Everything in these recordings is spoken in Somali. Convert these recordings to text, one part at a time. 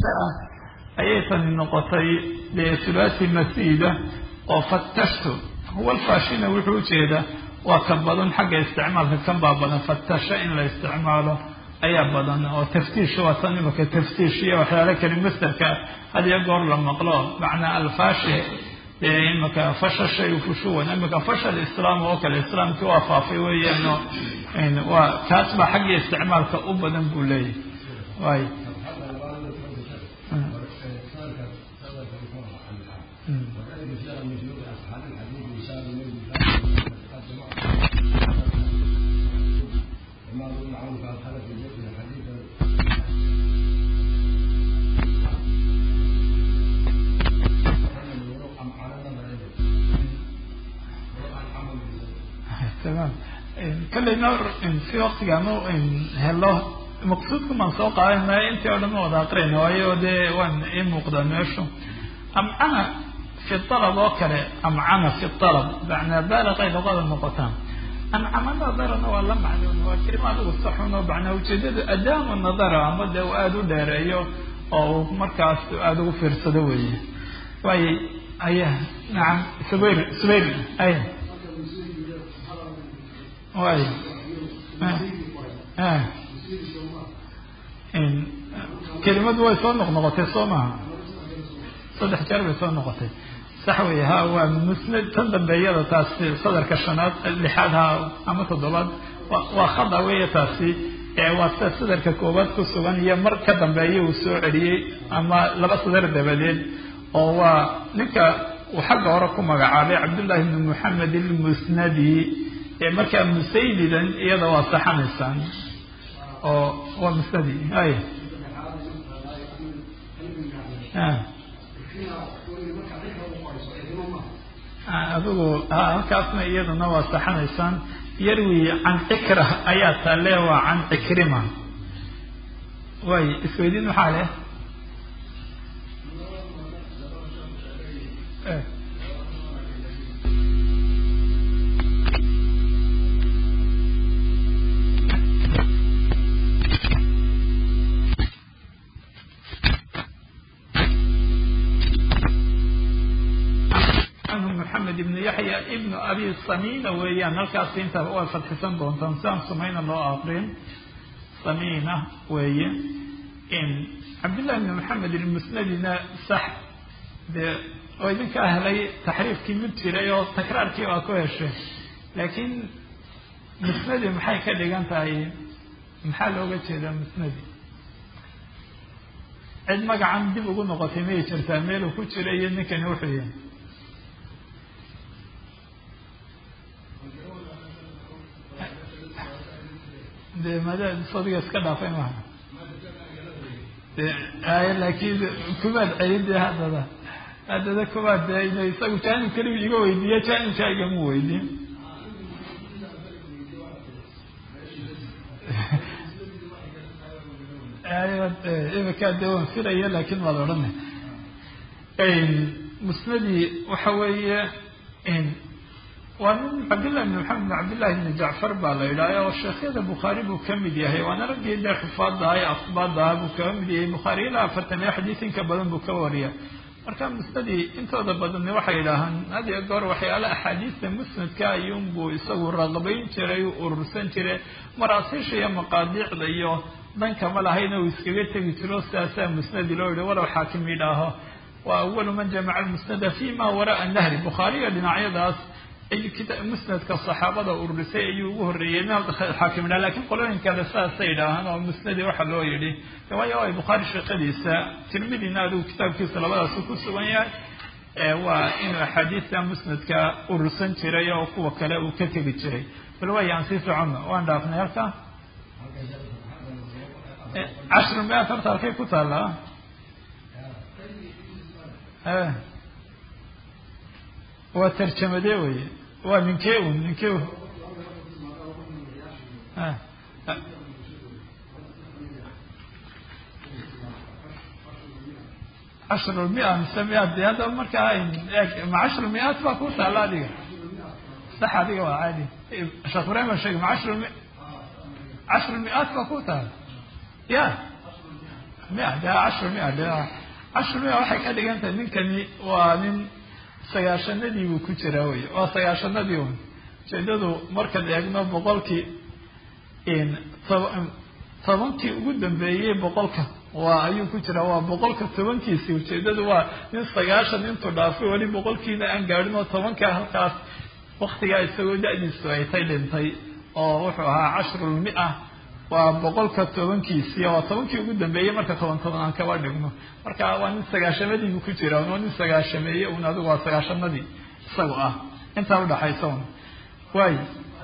ah ayay tani noqotay dee sulaasi masiida oo fatashtu huwa alfaashina wuxuu ujeedaa waa ka badan xagga isticmaalka kan baa badan fatasha in la isticmaalo ayaa badan oo taftiish waa tan imaka taftiish iyo waxyaala kale masterka had iyo goor la maqlo macnaa alfaashi dee imaka fasha shay fushuwan imaka fashal islaam oo kale islaamkii waa faafay weeyaan waa kaas baa xagga isticmaalka u badan buu leeyahy waay تمام kallayna si waktigaanu helo maqsuudkumaan soo qaadanay intii o dhan ma wada aqrayna waayo dee waan ii muuqdaa meeshu amcana fi alab oo kale amcana fi alab macnaa baaliqay luqada noqotaan ancama nadarana waa la macnoon waa kelima adigu saxun oo macnaa ujeedada adaamu nadara ama dee uu aada u dheereeyo oo uu markaas aada ugu fiirsado weeye waayo aya nacam subayr subayr aya way kelimadu way soo noqnoqotay soo maha saddex jeer bay soo noqotay sax wey ha waa musnad tan dambeeyada taasi sadarka shanaad lixaad ha ama toddobaad waa khada weya taasi waa sida sadarka koowaad ku sugan iyo mar ka dambeeya uu soo celiyey ama laba sadar dabadeed oo waa ninka uu xagga hore ku magacaabay cabdullahi bni moxamed ilmusnadi markaa musaydidan iyada waa saxanaysaan oo waa musnadi ay adigu halkaasna iyadana waa saxanaysaan yarwi can cikra ayaa taale waa can cikrima way isweydiin maxaa leh maxamed ibnu yaxya ibnu abi samina weeyaan halkaas inta waa fadxisan doontaan siaan sumayna loo aqrin samina weeye cabdillahi ibni maxamed ilmusnadina sax dee oo idinkaa helay taxriifkii mid jiray oo takraarkii waa ku heshay laakiin musnadi maxay ka dhigan tahay maxaa looga jeedaa musnadi cid magacan dib ugu noqotay miyay jirtaa meeluu ku jira iyo ninkani wuxuu yahay de mada sadiga iska dhaafay maha ay laakiin kumaad celin de haddada haddada kumaad de isagu jaanib keligu iga weydiiya jaanibkaa igama weydiin imika de waan filaya laakin waad odhana musnadii waxa weeye waa nin cabdillahi bn maxamed bn cabdillahi bni jacfar baa la yidhaha oo sheekhyada bukhaari buu ka mid yahay waana raggii dee xufaadaha ee asbaadaha buu kaga mid yahay bukhaari ilaa afartan iyo xadiis inka badan buu ka wariya marka musnadii intooda badanni waxay yidhaahaan had iyo goor waxyaala axaadiista musnadka ayuunbuu isagu raqbayn jiray u urursan jiray maraasiisha iyo maqaadiicda iyo dankama lahayna uu iskaga tegi jiro sidaasaa musnadi loo yihi walow xaakim yidhaaho waa awalu man jamaca almusnada fi ma wara'a nahri bukhaariga dhinacyadaas musnadka saxaabada ururisay ayuu ugu horreeyey meel xaakim idhaha lakin qolooyin kale saasay idhaahaan oo musnadi waxa loo yidhi waayo ay bukhaari sheekadiisa tirmidina adigu kitaabkiisa labadaasu ku sugan yahay waa inuu axaadiista musnadka urursan jiray oo kuwa kale uu ka tegi jiray bal waay aan sii socono waan dhaafnay halka cashru miat horta halkay ku taallaa waa tarjamade wey waa ninkee un ninkee cashru mia mise miaad de hadda markaa ma cashru miaat baa ku taalla adiga sax adiga waa caadi sheekh ibrahim baa sheegay ma cashru mi cashru miaat baa ku taalla ya mia de cashru mia de cashru mia waxay ka dhigan tahay ninkani waa nin sagaashanadii buu ku jiraa wey waa sagaashanadii un ujeedadu markaan eegno boqolkii tobankii ugu dambeeyey boqolka waa ayuu ku jiraa waa boqolka tobankiisi ujeedadu waa nin sagaashan intuu dhaafay weli boqolkiina aan gaadhin oo tobankaa halkaas waktigaa isagoo da-diisu ay tay dhintay oo wuxuu ahaa cashrulmia waa boqolka tobankiisii waa tobankii ugu dambeeyey marka toban toban aan kaba dhigno marka waa nin sagaashamadiibu ku jira waa nin sagaashameeye un adigu waa sagaashanadii isagu ah intaa udhaxaysa un waay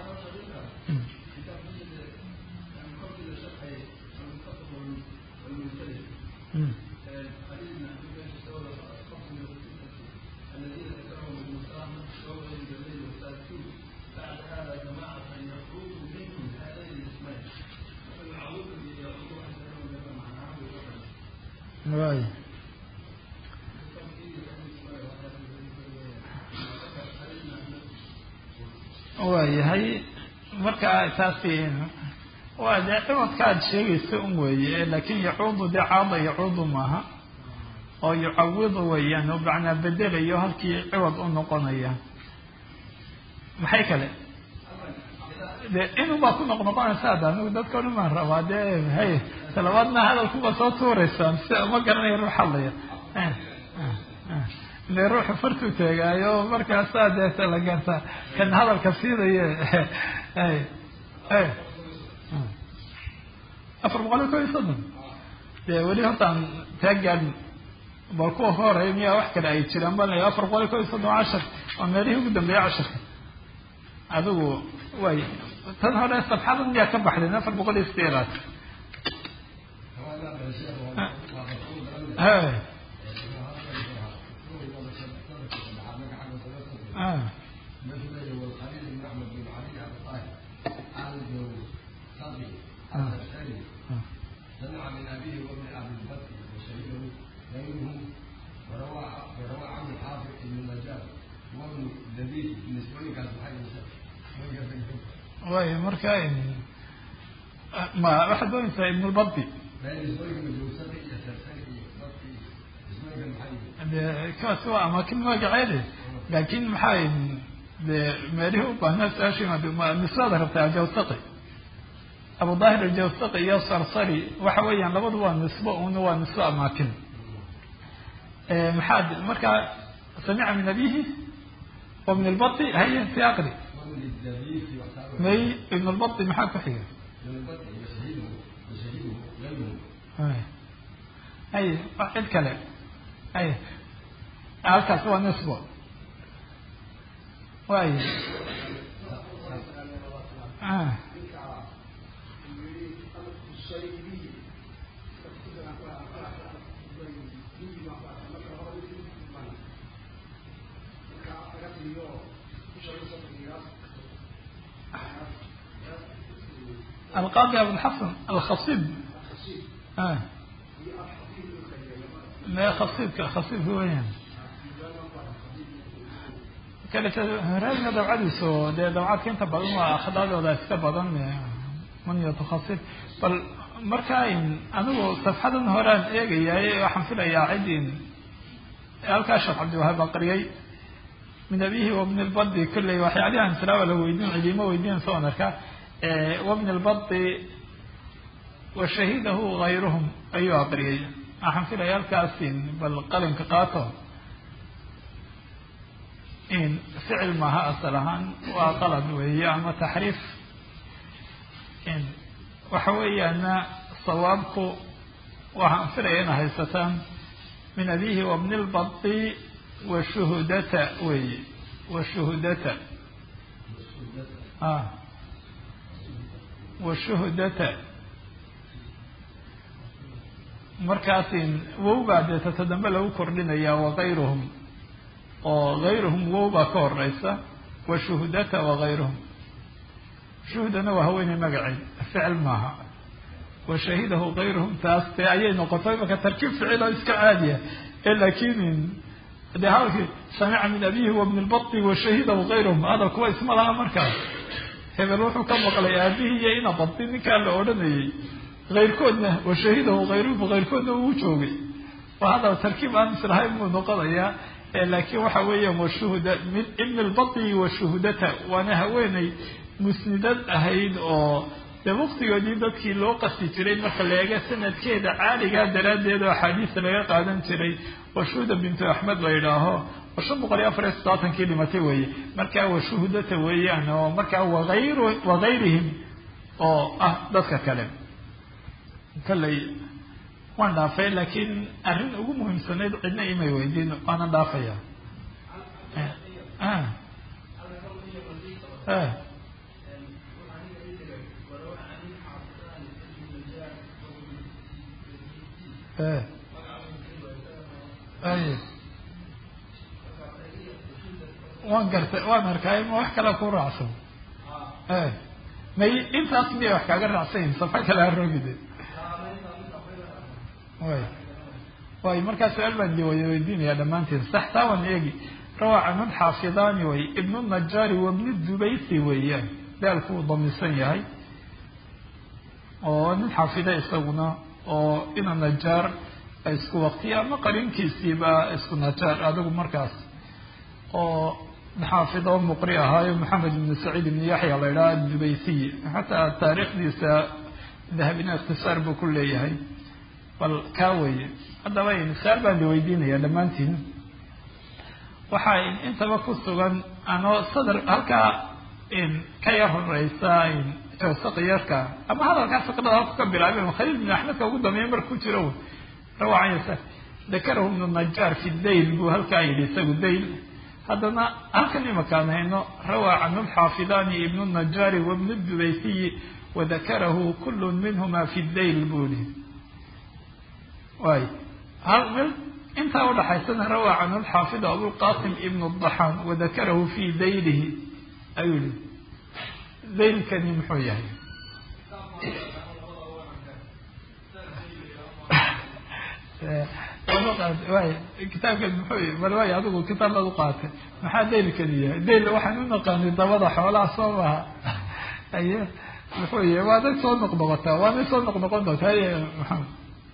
waay waayahay marka taasi waa dee ciwadka aad sheegaysa un weeye laakin yacuudu dee caada yacuudu maaha oo yucawidu weeyaan oo macnaa bedelayo halkii ciwad u noqonaya maxay kale de inubaa ku noqnoqonaysa ada anigu dadka o dhan baan rabaa dee hay talabaadna hadalkuba soo tuuraysaan si ma garanaya ruux hadlaya ile ruuxu fartuu teegaayo markaasaa deeta la gartaa kan hadalka siinaye afar boqol iyo kob iyo soddon dee weli hortaan taa gaadhin bal kuwa ka horeeya miyaa wax kale ay jiraan bal afar boqol iyo kob iyo soddon cashar waa meelihii ugu dambeeya casharka adigu way tan hore sabxadan miyaa ka baxdeen afar boqol iyo sideedaad سمع من أبيه وابن أبي البكر وشهده غيره وروى وروى عنه حافظ بن النجار وابن لبيد بالنسبة لي كان صحيح way marka ma waxaad doonaysaa ibn lbadi de kaasi waa amaakin magaceede laakin maxaa de meelihii u baahnaa su-aasha nisbada rabtaa ajawsaqi abu daahir ajawsaqi iyo sarsari waxa weeyaan labadu waa nisbo una waa nisbo amaakin maxaad marka samica min abihi wa min lbadi haye si aqri may ibn lbadi maxaa ku xiga hay cid kale hay halkaas waa nisbo way القاضي أبو الحسن الخصيب آه. ما خصيب خصيب هو يعني كانت هرابنا دبعadiisu dee dabcadka inta badan waa akhlaaqdooda iska badan man yatakhasib bal marka anigu safxadan horaan eegayay waxaan filayaa cidin halkaa sheekh cabdiwahaab aqriyay min abihi wa min lbadi kolley waxyaalihan tilaaba la weydiin cidiimo weydiin soo arkaa wabn lbadi wa shahidahu gayruhum ayuu aqriyay waxaan filaya halkaasi bal qalinka qaato in ficil maaha asal ahaan waa qalad weeye ama taxriif in waxa weeyaana sawaabku waxaan filaya ina haysataan min abihi wabni lbadi wa shuhudata weeye wa shuhudata a washuhdata markaasin wow baa dee tata dambe lagu kordhinayaa wakayruhum oo gayruhum wow baa ka horeysa washuhdata wakayruhum shuhdana waa haweeney magaceed ficil maaha washahidahu kayruhum taas dee ayay noqotay marka tarkiib ficil oo iska caadiya ee laakin dee hadalkii samica min abihi wa min lbadi washahidahu kayruhum hadalkuwa isma laha markaas hebel wuxuu ka maqlay aabihii iyo ina badi ninkaa la odhanayay kayrkoodna washahidahu hayruhu kayrkoodna uu joogay waa hadaba tarkiib aan islahayn buu noqonayaa laakiin waxa weeyaan washuhuda min ibn lbati washuhudata waana haweeney musnidad ahayd oo dee waqtigoodii dadkii loo qasti jiray marka la eega sanadkeeda caaligaa daraaddeed oo axaadiista laga qaadan jiray washuhuda bintu axmed la yidhaaho oo shan boqol iyo afar iyo soddobaatankii dhimatay weeye markaa washuhudata weeyaan oo markaa waayr wagayrihim oo ah dadka kale kalley waan dhaafay laakiin arrin ugu muhiimsanayd cidna imay weydiin waanan dhaafaya waan gartay waan arkay ma wax kale ku raacsan may intaas miyay wax kaaga raacsanyihin safa kale haroogide way way markaa su-aal baan di waya weydiinaya dhammaantiin sax taa waan eegi rawaa canun xaafidaani way ibnu najaari wabni dubaysi weeyaan daalku uu damisan yahay oo nin xaafida isaguna oo ina najaar isku waqtiya ama qarinkiisiiba isku najaar adigu markaas oo xaafid oo muqri ahaayo maxamed ibn saciid ibn yaxya la idhaha dubaysiy xataa taariikhdiisa dahabina ikhtisaar buu ku leeyahay bal kaa weye haddaba su-aal baan di weydiinaya dhammaantiin waxaa intaba ku sugan anoo sadar halkaa ka yar horeysa saqiyarka ama hadalkaa saqdada halku ka bilaabeen khaliil bin axmedka ugu dambeeya marka ku jiro rawacaysa dakarahu ibnu najaar fi dayl buu halkaa yidhi isagu dayl haddana halkan imakaan hayno rawaa canhu lxaafidaani ibnu najaari wabnu dubaysiyi wadakarahu kulu minhuma fi dayl buu yihi way hal mil intaa udhaxaysana rawaa canhu lxaafid abulqasim ibnu daxaan wadakarahu fi daylihi ayuu yihi daylkani muxuu yahay way kitaabkan muxuu bal way adigu kitaab baad uqaatay maxaa daylkani yahay dayl waxaan u naqaanay dabada xoolaha soo maha aye muxuu yahay waa day soo noqnoqotaa waa day soo noqnoqon doonta haye maxamed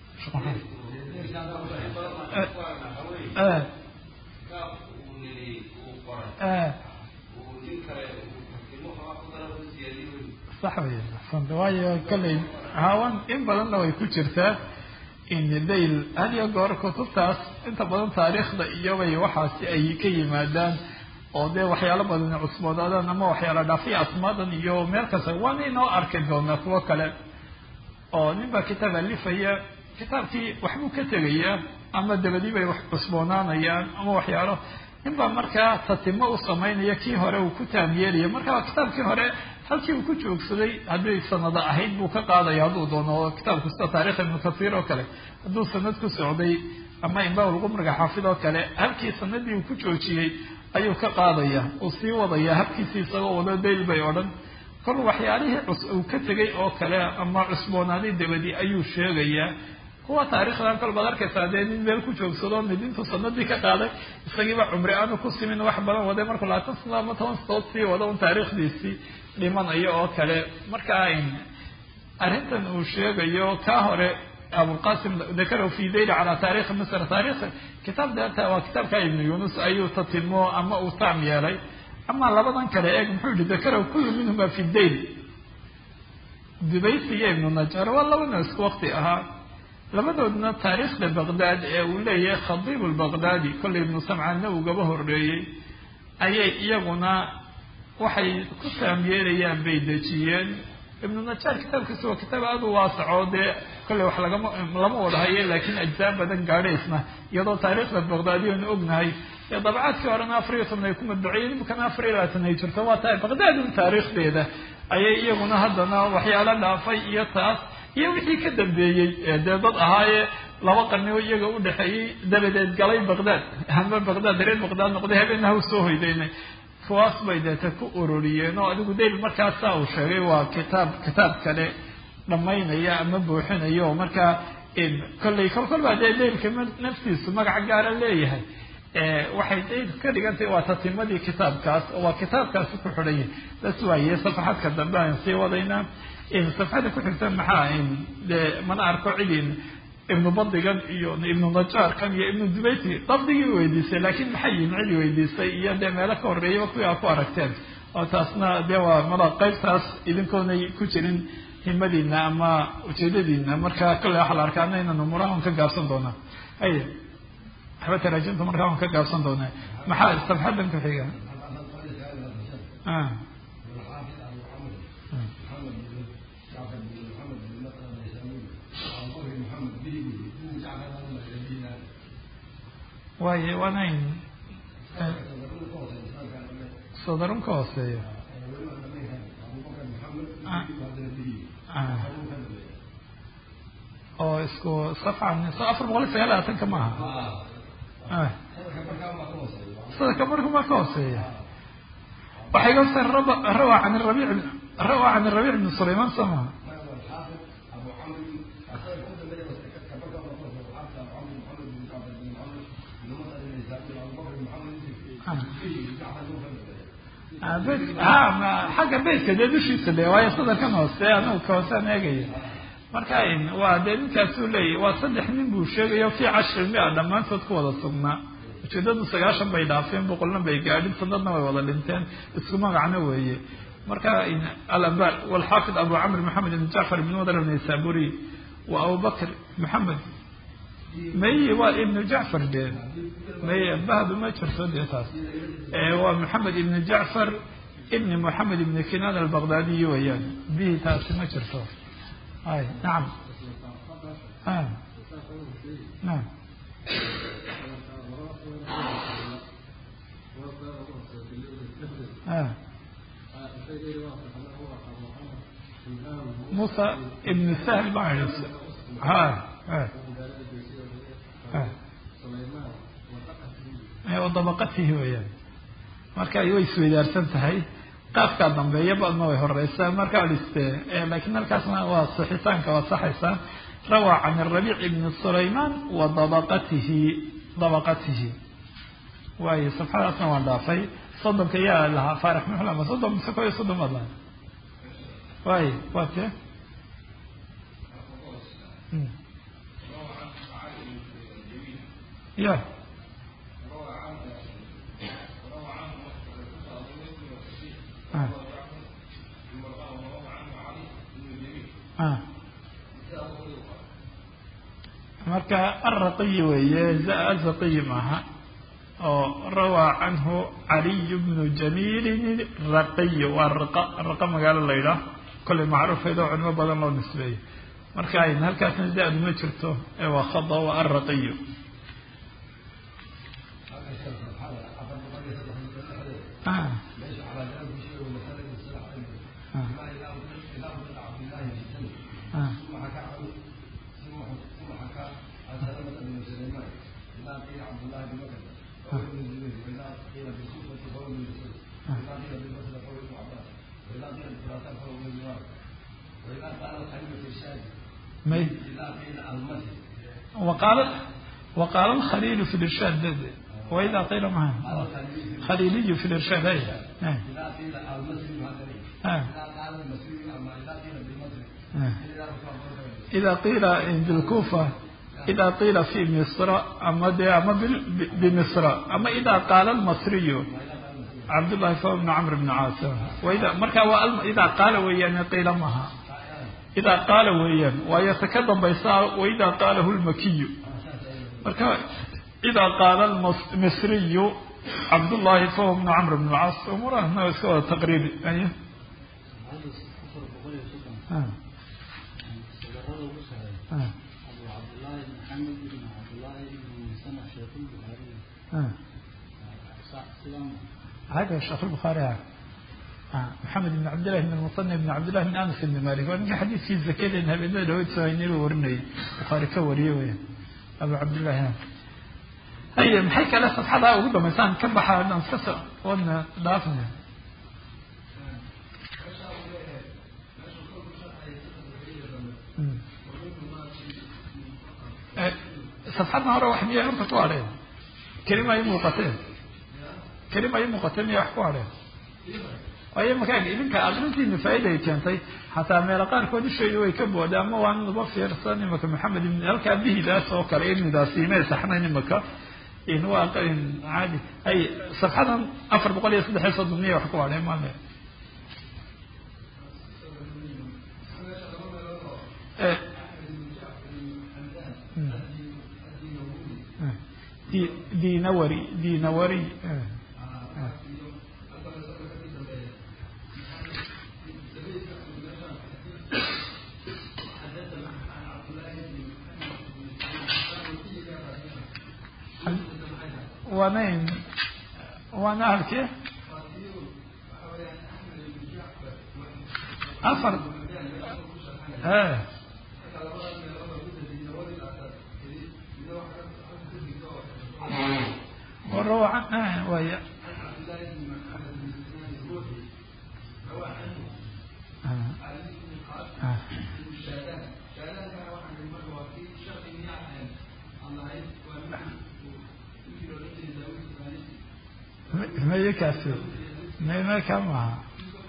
sax wey axsanta waayo kaley hawan in badanna way ku jirtaa dayl had iyo goor kutubtaas inta badan taariikhda iyobay waxaasi ay ka yimaadaan oo dee waxyaalo badan cusboodaadaan ama waxyaala dhaafiya asmaadan iyo meel kasta waana inoo arki doonaa kuwo kale oo nin baa kitaab alifaya kitaabkii waxbuu ka tegayaa ama dabadii bay wax cusboonaanayaan ama waxyaalo nin baa markaa tatimo u samaynaya kii hore uu ku taamyeelaya marka kitaabkii hore halkii uu ku joogsaday hadday sanado ahayd buu ka qaadaya hadduu doono oo kitaabku sida taarikh ibnu kasiir oo kale hadduu sanad ku socday ama imbaal lqumriga xaafid oo kale halkii sanadii uu ku joojiyey ayuu ka qaadaya uu sii wadaya habkiisii isagoo wado dayl bay odhan kol waxyaalihii uu ka tegay oo kale ama cusboonaaday dabadi ayuu sheegayaa kuwa taarikhdan kol baad arkaysaa dee nin meel ku joogsado mid intuu sanadii ka qaaday isagiiba cumri aanu ku simin wax badan waday markuu labaatan sano ama toban sanadood sii wado un taariikhdiisii dhimanayo oo kale markaa arrintan uu sheegayo kaa hore abulqasim dakarahu fi dayl calaa taarikhi misr taarikh kitaab deeta waa kitaabka ibnu yunus ayuu tatimo ama uu taam yeelay ama labadan kale eeg muxuu yihi dakarahu kullu minhuma fi dayl dubaysi iyo ibnu najar waa labana isku wakti ahaa labadoodna taariikhda baqdaad ee uu leeyahay khadiib lbaqdaadi kollay ibnu samcaanna ugaba horeeyey ayay iyaguna waxay ku taamyeelayaan bay dejiyeen ibnu najaar kitaabkiisa waa kitaab aada u waasaco dee kolley wax lagama lama wada haye laakiin ajzaa badan gaadhaysna iyadoo taariikhda baqdaadiyoonu ognahay ee dabacaadkii horena afar iyo toban ay ku madbaciyeen imikana afar iyo labaatan ay jirto waa tahay baqdaad un taariikhdeeda ayay iyaguna haddana waxyaalo dhaafay iyo taas iyo wixii ka dambeeyey ee dee dad ahaayee laba qarnioo iyaga udhexeeyey dabadeed galay baqdaad ama baqdaad reer baqdaad noqday habeenaha u soo hoydaynay kuwaas bay deeta ku uroriyeen oo adigu dayl markaasaa uu sheegay waa kitaab kitaab kale dhamaynaya ama buuxinaya oo markaa kolley kol kol baa dee daylka naftiisu magaca gaara leeyahay waxay ka dhigantahay waa tatimadii kitaabkaas oo waa kitaabkaasi ku xidhanya las waaye safaxadka dambe aan sii wadaynaa safxada ku xigta maxaa de mana arko cidin ibnu badigan iyo ibnu najaarkan iyo ibnu dubayti dabdigii weydiisay laakiin maxay yihin cidi weydiisay iyo dee meelo ka horreeyaba kuwii aa ku aragteen oo taasna dee waa mala qaybtaas idinkoonay ku jirin himadiina ama ujeedadiina marka kale waxaa la arkaa ana inaan umurahan ka gaabsan doonaa ay waxba taraajimta markaa waan ka gaabsan doonaa maxaa safxadan ku xiga waaye waanayn sodarun ka hooseeyo oo isku safcan afar boqol iyo sagaal labaatanka maaha sadaka markuma ka hooseeya waxay gasa rawa can rabic rawa can rabic bn sulayman sama xagga beytka dee dushiisa le waayo sadarkan hoose anagu ka hoosaan eegaya marka waa dee ninkaasuu leeyahy waa saddex nin buu sheegayo fi cashri mia dhammaantood ku wada sugnaa ujeedadu sagaashan bay dhaafeen boqolna bay gaadhin sanadna way wada dhinteen isku magacna weeye marka alambar walxaafid abu camr maxamed ibn jacfar ibn wadar naysaburi wa abubakr maxamed maye waa ibnu jacfar dee maye bahdu ma jirto dee taas waa maxamed ibn jacfar ibni moxamed ibni kinan albaqdaadiyi weeyaan bihi taasi ma jirto ay nacam naam musa ibn sahl baa ha dabaqatihi weeyaan marka way isweydaarsan tahay qaafkaa dambeeya badna way horeysaa marka liste lakiin halkaasna waa sixitaanka waa saxaysaa rawa can rabiic ibni sulayman wa dabaqatihi dabaqatihi waayo safxadaasna waan dhaafay soddonka yaa lahaa faarix muxlama soddon mise ko iyo soddon baad lahay waayo waa tee ya marka alraqiyi weeye azaqiyi maaha oo rawaa canhu caliy bnu jamiilin raqiy waa raqa raqa magaalo la ydhaah kollay macruufeed oo culimo badan loo nisbeeyo marka ayn halkaasna da-du ma jirto ee waa khada waa alraqiyu وقال وقال الخليل في الإرشاد وإذا قيل معه خليلي في الإرشاد أي آه. آه. آه. إذا قيل بالكوفة إذا قيل في مصر أما دي أما بمصر أما إذا قال المصري عبد الله فهو بن عمرو بن عاصم وإذا مركا إذا قال ويان قيل معها إذا قال ويان ويتكلم بيصار وإذا قاله المكي مركا إذا قال المصري عبد الله فهو بن عمرو بن العاص أموره هنا سوى تقريبي أيه آه. آه. آه. هذا شيخ البخاري آه. محمد بن عبد الله بن المصنف بن عبد الله بن انس بن مالك وان حديث في الزكاه انها بين داود سويني ورني بخاري كوريه وين ابو عبد الله هي محيك على صفحة وقد مثلا كبح أن نسكسر وأن ضعفنا صفحتنا هره واحد يعرف طوالين kelima ay muuqateen kelima ay muuqateen miya wax ku hadheen waayo markaa idinka aqrintiina faa'iida ay keentay xataa meelo qaarkood ishaydu way ka booda ama waan uba fiirsan imaka maxamed ibn halkaa bihidaas oo kale ibnidaasi imay saxnayn imaka in waa caadi ay safxadan afar boqol iyo saddex iyo soddon miya wax ku hadheen maale dinawari dinawari waanayn waana halkee afar e وروعا وهي ما يكفي ما ما كما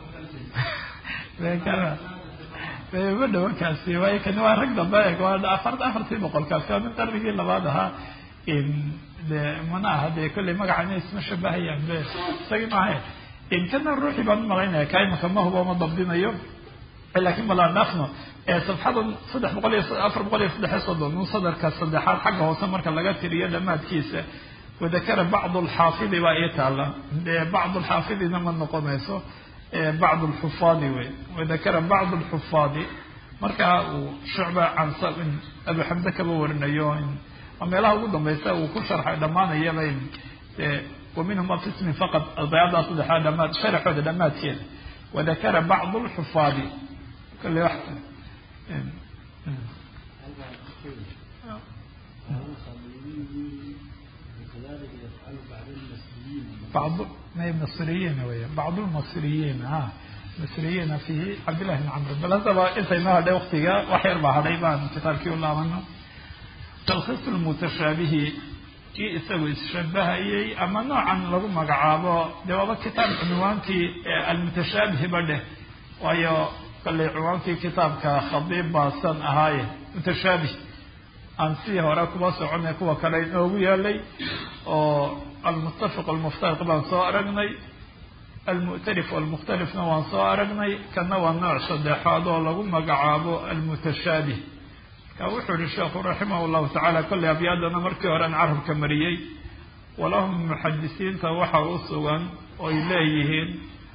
ما كما ma dhawo kaasi waayo kani waa rag dambe waa afar afartii boqol kaasi waa min qarnigii labaad ahaa de mana aha dee kolley magacana isma shabahayaan be isagii maaha kana ruuxii baan umalaynaya ka imaka ma hubo ma dabdinayo laakin balaan dhaafno safxadan saddex boqol iyo afar boqol iyo saddex iyo soddon un sadarka saddexaad xagga hoose marka laga tiriyo dhamaadkiisa wadakara bacd lxaafidi baa ii taala dee bacd lxaafidina ma noqonayso bacd lxufaadi wey wadakara bacd lxufaadi marka uu shucba can abu xamde kaba warinayo meelaha ugu dambaysa uu ku sharxay dhamaanayaba wa minhuma fi ismin faqad dayadaa saddexaad dhamaad sharaxooda dhamaadkeeda wadakara bacd lxufaadi kale wax بعض ما المصريين ويا بعض المصريين ها مصريين في عبد الله بن عمرو بل هذا انت ما هذا وقتها وحير بعض بان كتابك والله منه تلخيص المتشابه kii isagu isshabahayay ama noocan lagu magacaabo dee waaba kitaab cinwaankii almutashaabih ba dheh waayo kalley cinwaankii kitaabka khadiib baasan ahaaye mutashaabih aan sidii hore kuba soconay kuwa kale inoogu yeelay oo almuttafiq almuftariq baan soo aragnay almu'tarif walmukhtalifna waan soo aragnay kana waa nooc saddexaad oo lagu magacaabo almutashaabih wuxuu yihi sheekhu raximah llahu tacaala kolley abyaadana markii horean carabka mariyey walahum muxadisiinta waxa u sugan oy leeyihiin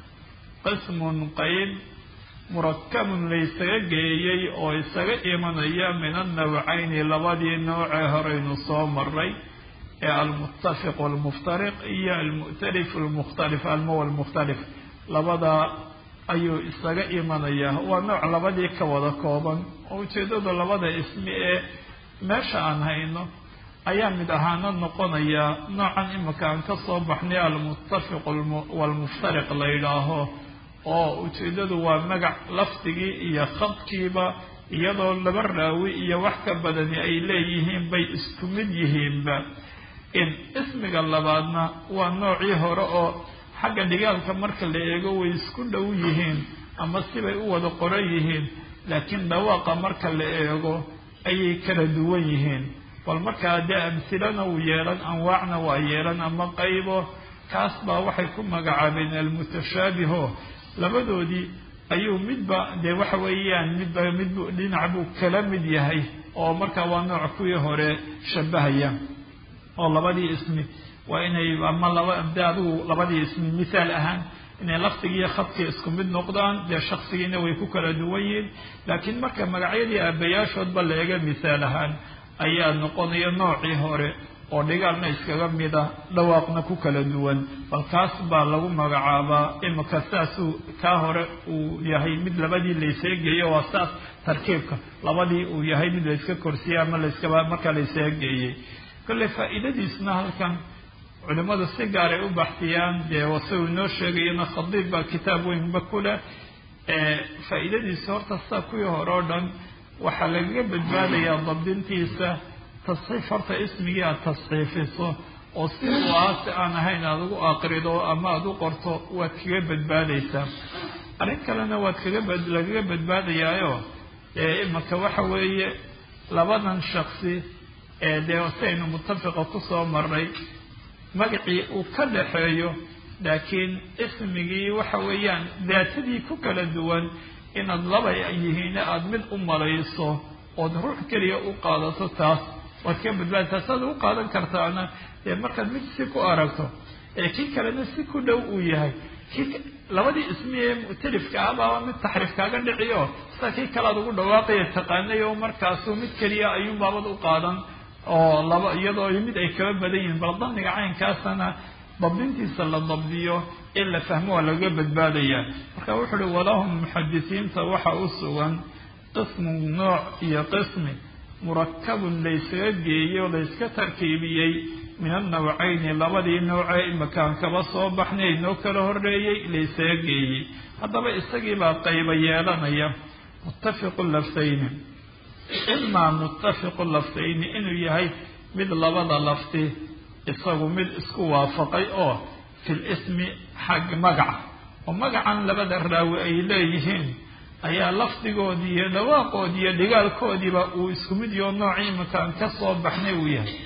qismun qeyb murakabun laysaga geeyey oo isaga imanaya min annawcayni labadii noocee horeynu soo maray ee almuttafiq walmuftariq iyo almu'tarif almukhtalif almo walmukhtalif labada ayuu isaga imanayaa waa nooc labadii ka wada kooban oo ujeeddada labada ismi ee meesha aan hayno ayaa mid ahaana noqonaya noocan imika aan ka soo baxnay almuttafiq walmuftariq la yidhaaho oo ujeeddadu waa magac lafdigii iyo khadkiiba iyadoo laba raawi iyo wax ka badani ay leeyihiin bay isku mid yihiinba in ismiga labaadna waa noocii hore oo xagga dhigaalka marka la eego way isku dhow yihiin ama sibay u wada qoran yihiin laakiin dhawaaqa marka la eego ayay kala duwan yihiin bal markaa dee amsilana uu yeelan anwaacna waa yeelan ama qaybo kaas baa waxay ku magacaabeen almutashaabiho labadoodii ayuu midba dee waxa weeyaan midba midbu dhinac buu kala mid yahay oo markaa waa nooc kuwii hore shabahaya oo labadii ismi waa inay ama laba de adigu labadii ismi mithaal ahaan inay lafdigiiyo khadkii isku mid noqdaan dee shaksigiina way ku kala duwan yihiin laakiin marka magacyadii aabayaashoodba la eega mithaal ahaan ayaa noqonaya noocii hore oo dhigaalna iskaga mida dhawaaqna ku kala duwan bal kaas baa lagu magacaabaa imika saasuu kaa hore uu yahay mid labadii layseegeeyo waa saas tarkiibka labadii uu yahay mid layska korsiyey ama layskaba markaa layseegeeyey kolley faa'iidadiisna halkan culimadu si gaaray u baxsiyaan dee wase uu inoo sheegayana khadiib baa kitaab weynba ku leh faa'iidadiisa horta saa kuwii hore oo dhan waxaa lagaga badbaadayaa dabdintiisa tasxiif horta ismigii aada tasxiifiso oo si uu ahaa si aan ahayn aada ugu aqrido ama aada u qorto waad kaga badbaadaysaa arrin kalena waad kaga bad lagaga badbaadayaayo imaka waxa weeye labadan shaksi ee dee siaynu mutafiqa kusoo maray magacii uu ka dhaxeeyo laakiin ismigii waxa weeyaan daatadii ku kala duwan inaad laba yihiin aada mid u malayso ood ruux keliya u qaadato taas waad ka badbaadaysaa saad u qaadan kartaana dee markaad mid si ku aragto ee kii kalena si ku dhow uu yahay kii labadii ismi ee mu'talifka ahbaaba mid taxriif kaaga dhiciyo sida kii kale aad ugu dhawaaqaya taqaanay oo markaasuu mid keliya ayuun baabad u qaadan oo laba iyadoo mid ay kaba badan yihiin bal damiga caynkaasana dabdintiisa la dabdiyo in la fahmo waa lagaga badbaadaya marka wuxuu uhi walahum muxadisiinta waxa u sugan qismu nooc iyo qismi murakabun laysaga geeyo layska tarkiibiyey min annawcayni labadii noocee imakaan kaba soo baxnay noo kala horeeyey laysaga geeyey haddaba isagiibaa qayba yeelanaya muttafiqu laftayni imaa muttafiqu laftayni inuu yahay mid labada lafti isagu mid isku waafaqay oo fil ismi xag magaca oo magacan labada raawi ay leeyihiin ayaa lafdigoodii iyo dhawaaqoodii iyo dhigaalkoodiiba uu isku mid iyo noocii imakaan ka soo baxnay uu yahay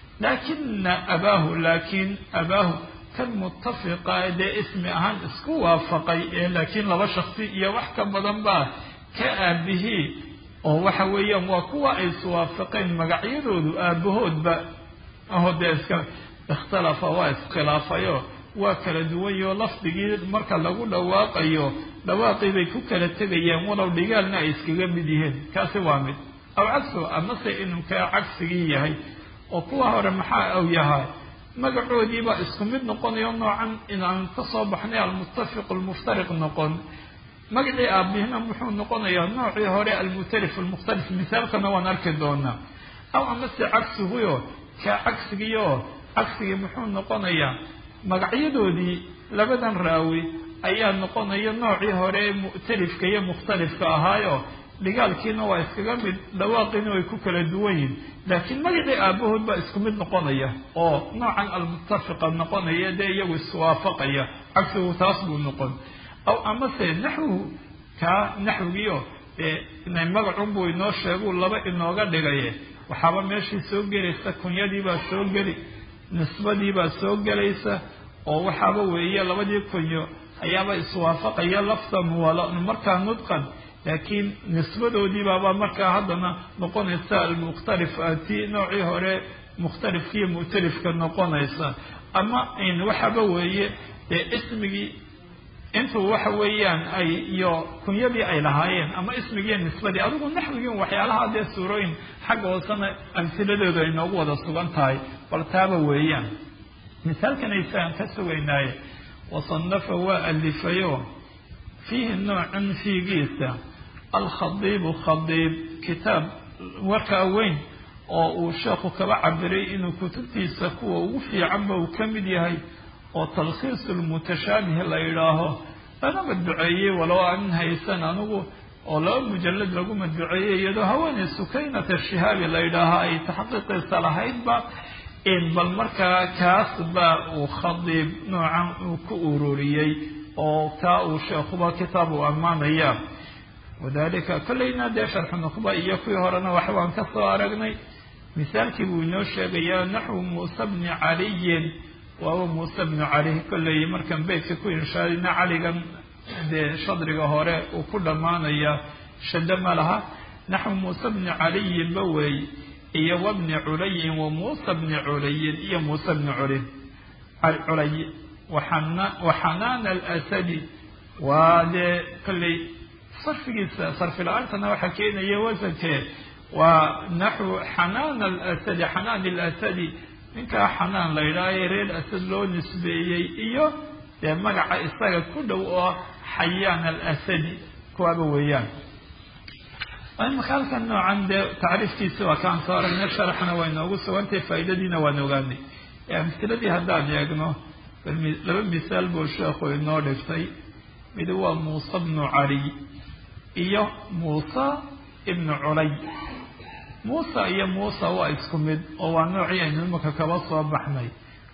laakina abaahu laakiin abaahu kan muttafiqa dee ismi ahaan isku waafaqay ee laakiin laba shaksi iyo wax ka badan baa ka aabihii oo waxa weeyaan waa kuwa ay iswaafaqeen magacyadoodu aabahoodba aho dee iska ikhtalafa waa iskhilaafayo waa kala duwanyo lafdigii marka lagu dhawaaqayo dhawaaqii bay ku kala tegayaan walow dhigaalna ay iskaga mid yihiin kaasi waa mid aw cagsu amase inuu kaa cagsigii yahay oo kuwa hore maxaa u yahay magacoodiibaa isku mid noqonayo noocan inaan ka soo baxnay almuttafiq almuftariq noqon magacii aabihina muxuu noqonayaa noocii hore almutalif almukhtalif misaalkana waan arki doonaa aw amase cagsihuyo kaa cagsigiio cagsigii muxuu noqonayaa magacyadoodii labadan raawi ayaa noqonaya noocii hore mu'talifka iyo mukhtalifka ahaayo dhigaalkiina waa iskaga mid dhawaaqiina way ku kala duwan yihin laakiin magacii aabahood baa isku mid noqonaya oo noocan almuttafiqa noqonaya dee iyagu iswaafaqaya cagsigu taas buu noqon aw amase naxwuhu kaa naxwigiio dee magacun buu inoo sheeguu laba inooga dhigaye waxaaba meeshii soo gelaysa kunyadiibaa soo geli nisbadiibaa soo gelaysa oo waxaaba weeye labadii kunyo ayaaba iswaafaqaya lafdan markaa nudqan laakiin nisbadoodiibaaba markaa haddana noqonaysa almukhtalif tii noocii hore mukhtalifkiiyo mu'talifka noqonaysa ama waxaaba weeye dee ismigii intuu waxa weeyaan ay iyo kunyadii ay lahaayeen ama ismigiiyo nisbadii adigu naxwigii waxyaalaha dee suurooyin xagga hoosena amhiladooda ay noogu wada sugan tahay bal taaba weeyaan misaalkan aysaaan ka sugaynaaye wasanafa waa alifayo fiihi noocan fiigiisa alkhadiibu khadiib kitaab warkaa weyn oo uu sheekhu kaba cabiray inuu kutubtiisa kuwa ugu fiicanba uu ka mid yahay oo talkhiisu lmutashaabih la yidhaaho lana madbuceeyey walow aan haysan anigu oo laba mujalad lagu madbuceeyey iyadoo haweeney sukaynata shihaabi la yidhaaho ay taxqiiqiisa lahaydba in bal markaa kaas baa uu khadiib noocan uu ku ururiyey oo kaa uu sheekhuba kitaab uu ammaanaya wadalika kollayna dee sharxu nuqba iyo kuwii horena wax waan ka soo aragnay misaalkii buu inoo sheegayaa naxwu muuse bni caliyin waaba muuse bnu cali kolley markaan beytka ku inshaadina caligan dee shadriga hore uu ku dhammaanaya shado ma laha naxwu muuse bni caliyin ba weey iyo wabni culayin wa muuse bni culayin iyo muuse bni culin culay waxanaana alasadi waa dee kolley sarfigiisa sarfi la-aantana waxaa keenaya wasankee waa naxwu xanaan alasadi xanaan alasadi ninkaa xanaan la yidhaahaye reer asad loo nisbeeyey iyo dee magaca isaga ku dhow oo xayaan alasadi kuwaaba weeyaan imaka halkan noocan dee tacriifkiisi waa kaan soo aragnay sharaxna waa inoogu sugantay faa'iidadiina waan ogaanay amsiladii haddaan eegno laba misaal buu sheekhu inoo dhigtay mid waa muuse bnu caliy iyo muuse ibnu culay muusa iyo muusa waa isku mid oo waa noocii aynu imaka kaba soo baxnay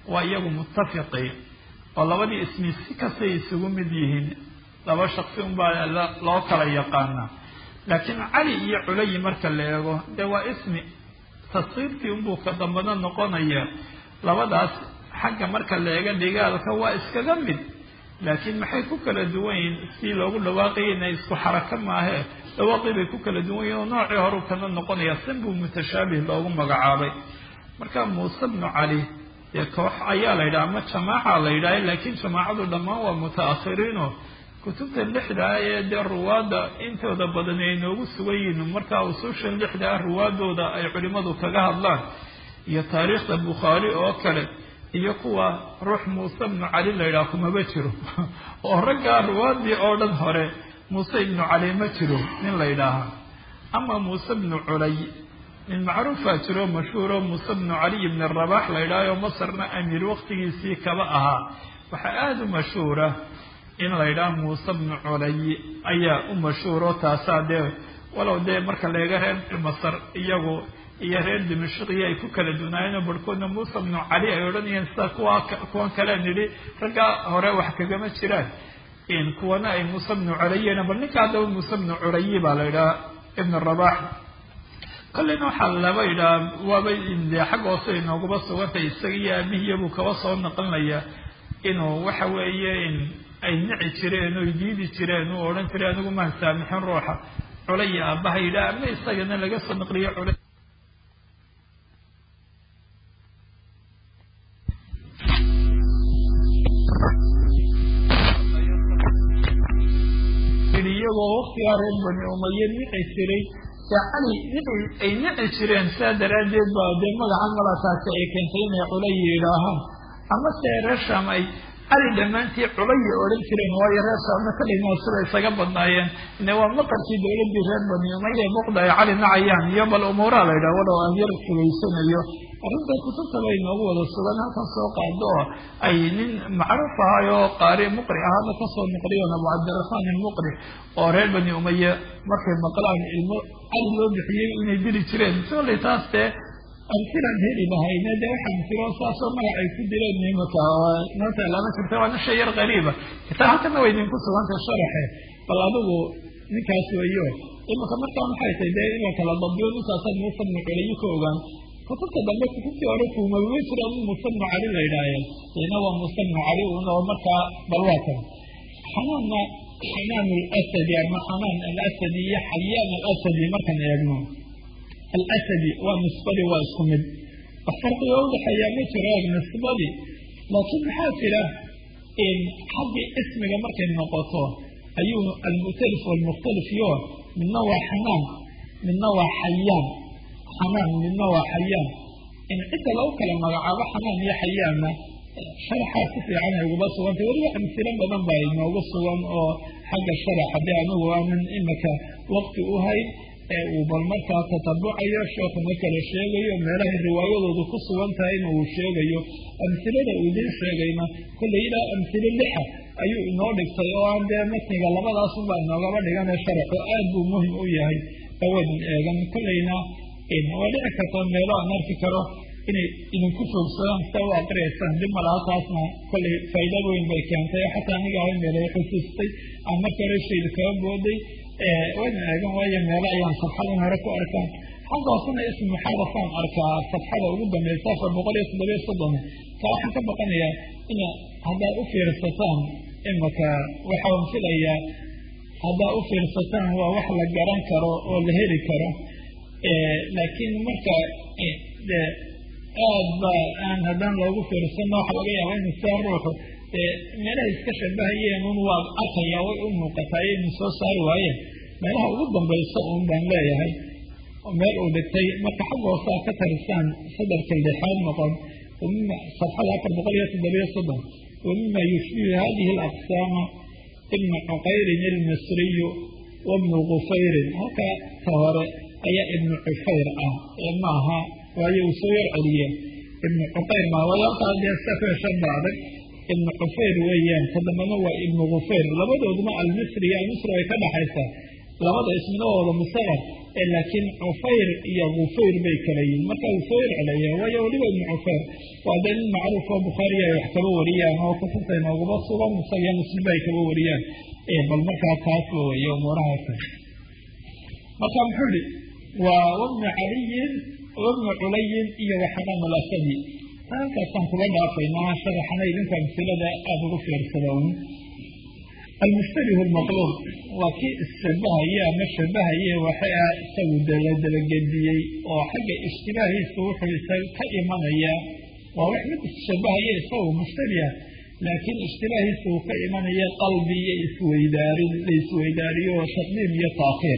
waa iyagu muttafiqi oo labadii ismi si kastay isugu mid yihiin laba shaksi unbaa loo kala yaqaanaa laakiin cali iyo culayi marka la eego dee waa ismi tasqiirtii unbuu ka dambana noqonaya labadaas xagga marka la eega dhigaalka waa iskaga mid laakiin maxay ku kala duwan yihiin si loogu dhawaaqayana isku xarako maahe dhawaaqii bay ku kala duwan yihin oo noocii horu kana noqonaya sanbuu mutashaabih loogu magacaabay marka muuse bnu cali dee koox ayaa la yidhaha ama jamaaca la yidhaha laakiin jamaacadu dhammaan waa muta-akhiriino kutubta lixda ah ee dee ruwaadda intooda badan ay noogu sugan yihiin markaa usuushan lixda ah ruwaadooda ay culimadu kaga hadlaan iyo taariikhda bukhaari oo kale iyo kuwa ruux muuse ibnu cali la yidhaha kumaba jiro oo raggaa ruwaadii oo dhan hore muuse ibnu cali ma jiro nin la yidhaahaa ama muuse ibnu culay nin macruufaa jiro mashhuuro muuse ibnu caliy ibn rabax la yidhahayo masarna amiir waqtigiisii kaba ahaa waxaa aada u mashhuura in la yidhaha muuse bnu culay ayaa u mashhuuro taasaa dee walow dee marka leega reer masar iyagu iyo reer dimashqiya ay ku kala dunaayeen oo barhkoodna muuse bnu cali ay odhanayeen sida kuwa kuwan kale nidhi raggaa hore wax kagama jiraan kuwana ay muuse bnu culayena bal ninka haddaba muuse bnu culayi baa la yidhaha ibn rabax kolleyna waxaa laba yidhaha waaba dee xagga hoose inoogaba sugantay isaga iyo aabihiyabuu kaba soo naqlinaya inuu waxa weeye ay nici jireen oy diidi jireen uu odhan jiray anigu maan saamixin ruuxa culay aabbaha yidhaha ama isagana laga soo naqliyo culay iyagoo waktigaa reer bani umaye nici jiray dee cali nici ay nici jireen saa daraaddeed baa dee magaca malataasi ay keentay inay culay yidhaahaan ama se reer sham ay cali dhammaantii culaya odhan jireen waayo reer shaamna kalimaa sida isaga badnaayeen ine waa maqarkii dowladdii reer bani umaya muuqda ay cali nacayaan iyo bal umuuraa la yidhaha walow aan yar fogeysanayo arrinta kutubta bay noogu wada sugan halkan soo qaado oo ay nin macruuf ahay oo qaari muqri ahaana kasoo noqliyoon abu cabdiraxmaan ilmuqri oo reer bani umaye markay maqlaan ilmo cali loo bixiyey inay dili jireen sooley taas dee amtilaan heli lahayne dee waxaan jiro saasoo magac ay ku dileen imaka nota lama jirta waana shay yar qariiba kitaa halkana way idinku sugantay sharaxe bal adigu ninkaas weeyo imaka markaa maxay tahay dee in la kala dabdiyo ninkaasaa muuse bnu culayi ka ogaan kutubta dambe kutubtii hore kuumaba jiraan in muuse bnu cali la yidhaaheen ina waa muuse bnu cali un oo markaa bal waa kan xanaanna xanaan alasadi ama xanaan alasadi iyo xayaan alasadi markaan eegno alasadi waa nisbadii waa isku mid wax farqiga udhaxeeyaa ma jiro eeg nisbadii laakiin maxaa jira xaggii ismiga markay noqoto ayuu almu'talif walmukhtalif yo midna waa xanaan midna waa xayaan xanaan midna waa xayaan in cidda lagu kala magacaabo xanaan iyo xayaanna sharaxaa si fiican ay uguba sugantay weliba amsilo badan baa inoogu sugan oo xagga sharax haddii anigu aanan imika waqti u hayn ee uu bal markaa tatabucayo sheekuna kala sheegayo meelahay riwaayadoodu ku sugan tahay in uu sheegayo amsilada uu idin sheegayna kollay ilaa amsilo lixa ayuu inoo dhigtay oo aan dee matniga labadaasunbaa inoogaba dhigane sharaxo aad buu muhim u yahay awadan eegan kollayna waa dhici karta meelo aan arki karo inay idinku foogsadaan sida u aqriyaysaan dib malaha taasna kollay faa'iida weyn bay keentay xataa aniga ahay meelay xusuustay aan marka hore shayda kaga booday wayna eegan waayo meelo ayaan safxadan hore ku arkaan xagga hoosena ism muxaadafaan arkaa safxada ugu dambaysa afar boqol iyo toddobiyo soddon ka waxaan ka baqanayaa ina haddaad u fiirsataan imaka waxaan filayaa haddaad u fiirsataan waa wax la garan karo oo la heli karo laakiin marka de aad ba aan haddaan loogu fiirsano waxa laga yaaba inu saa ruuxu meelaha iska shabahayeen un waa arkaya way u muuqataa inu soo saari waayeen meelaha ugu dambaysa un baan leeyahay meel uu dhigtay marka xagga hoose aad ka tarisaan sadarka lixaad noqon wamima safxada afar boqol iyo toddobiyo soddon wamima yushbihu hadihi alaqsaama ibnu cuqayrin ilmisriyu wabnu gufayrin halka ka hore ayaa ibnu cufayr ah ee maaha waayo uu soo yar celiye ibnu cuqayr maaha waayo halkaa dee safeeshan ba adag ibnu cufayr weeyaan ka dambena waa ibnu gufayr labadooduna almisri iyo almisri way ka dhaxaysaa labada ismina waa wada musaqar laakiin cufayr iyo gufayr bay kala yihin marka gufayr celaya waayo weliba ibnu cufayr waa dee nin macruuf oo bukhaariya ay wax kaba wariyaan oo kutubta inoogaba sugan isaga muslimba ay kaba wariyaan bal markaa taasba weeye umuurahaasa marka muxuu ihi waa wabnu caliyin wabnu culayin iyo waxamaan alasadi halkaasaan kuga dhaafaynaa sharaxana idinka amsilada aada ugu fiirsada un almushtabih lmaqluub waa kii isshabahaye ama shabahaye waxa ah isagu la dabagediyey oo xagga ishtibaahiisa wuxuu isaga ka imanaya waa wax mid isshabahaye isagu mushtabiha laakiin ishtibaahiisa uu ka imanaya qalbi iyo isweydaarin la isweydaariyo taqdiim iyo taakhiir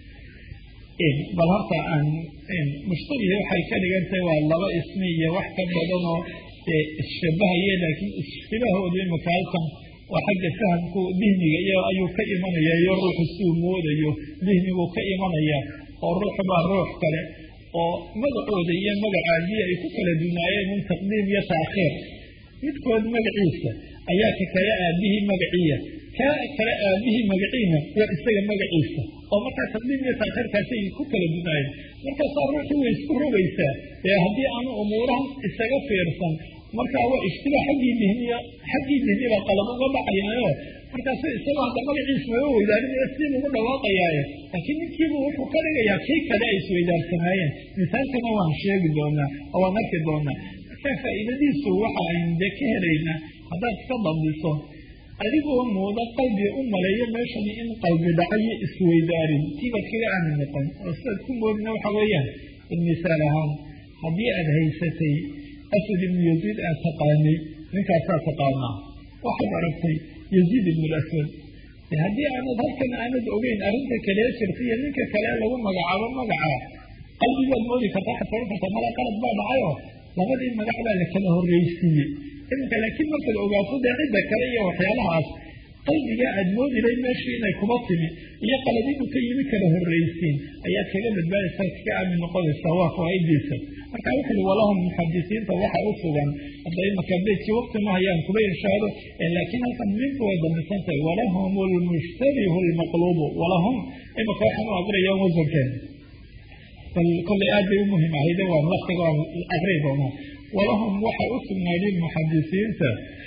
bal horta aan mushtabihi waxay ka dhigantahay waa laba ismi iyo wax ka badanoo isshabahaye laakiin ishtibahooda imika halkan waa xagga fahamku dihniga iyo ayuu ka imanaya iyo ruuxu suu moodayo dihniguu ka imanaya oo ruuxu baa ruux kale oo magacooda iyo magacaadii ay ku kala dunaayeen un taqdiim iyo taakhiir midkood magaciisa ayaa ka kale aabihii magaciya ka kale aabihii magaciina waa isaga magaciisa oo markaa taqdiim iyo taakhiirkaasay ku kala dunaayeen markaasaa ruuxii way isku rogaysaa ee haddii aanu umuurahan isaga fiirsan markaa waa ishtibaa xaggii dihniya xaggii dihniba qalab uga dhacayaayo markaasu isagoo hadda magaciisa maba weydaarinaya sidii ugu dhawaaqayaaye laakiin ninkiibu wuxuu ka dhigayaa kii kale ay isweydaarsanaayeen misaalkana waan sheegi doonaa oo waan arki doonaa markaa faa'iidadiisu waxa aynu dee ka helaynaa haddaad iska dambiso adigoo mooda qalbiga u maleeyo meeshani in qalbi dhacayo isweydaarin tiibaad kaga aamin noqon oo sidaad ku moodina waxa weeyaan in misaal ahaan haddii aad haysatay asad ibnu yaziid aad taqaanay ninkaasaa taqaanaa waxaad aragtay yaziid ibnu laswad haddii aanad halkan aanad ogeyn arrinta kalee jirta iyo ninka kale lagu magacaabo magaca qalbigaad moodi kartaa waxaad ohan kartaa mala qalad baa dhacayoo labadii magac baa la kala horreysiiyey iminka laakiin markaad ogaato dee cidda kale iyo waxyaalahaas qalbiga aad moodiday meeshii inay kuba timi iyo qaladidu ka yimi kala horreysiin ayaad kaga badbaadaysaa kaga aamin noqonaysaa waa fawaa'idiisa marka wuxuui walahum muxadisiinta waxa u sugan hadda imaka beydkii wakti ma hayaan kuba irshaado laakiin halkan minku way dambisantahay walahum lmushtabihu lmaqluubu walahum imaka waxaan u aqriyaan wasankeen bal kollay aad bay u muhim ahayde waa laftiga waan aqri doonaa walahum waxa u sugnaaday muxadisiinta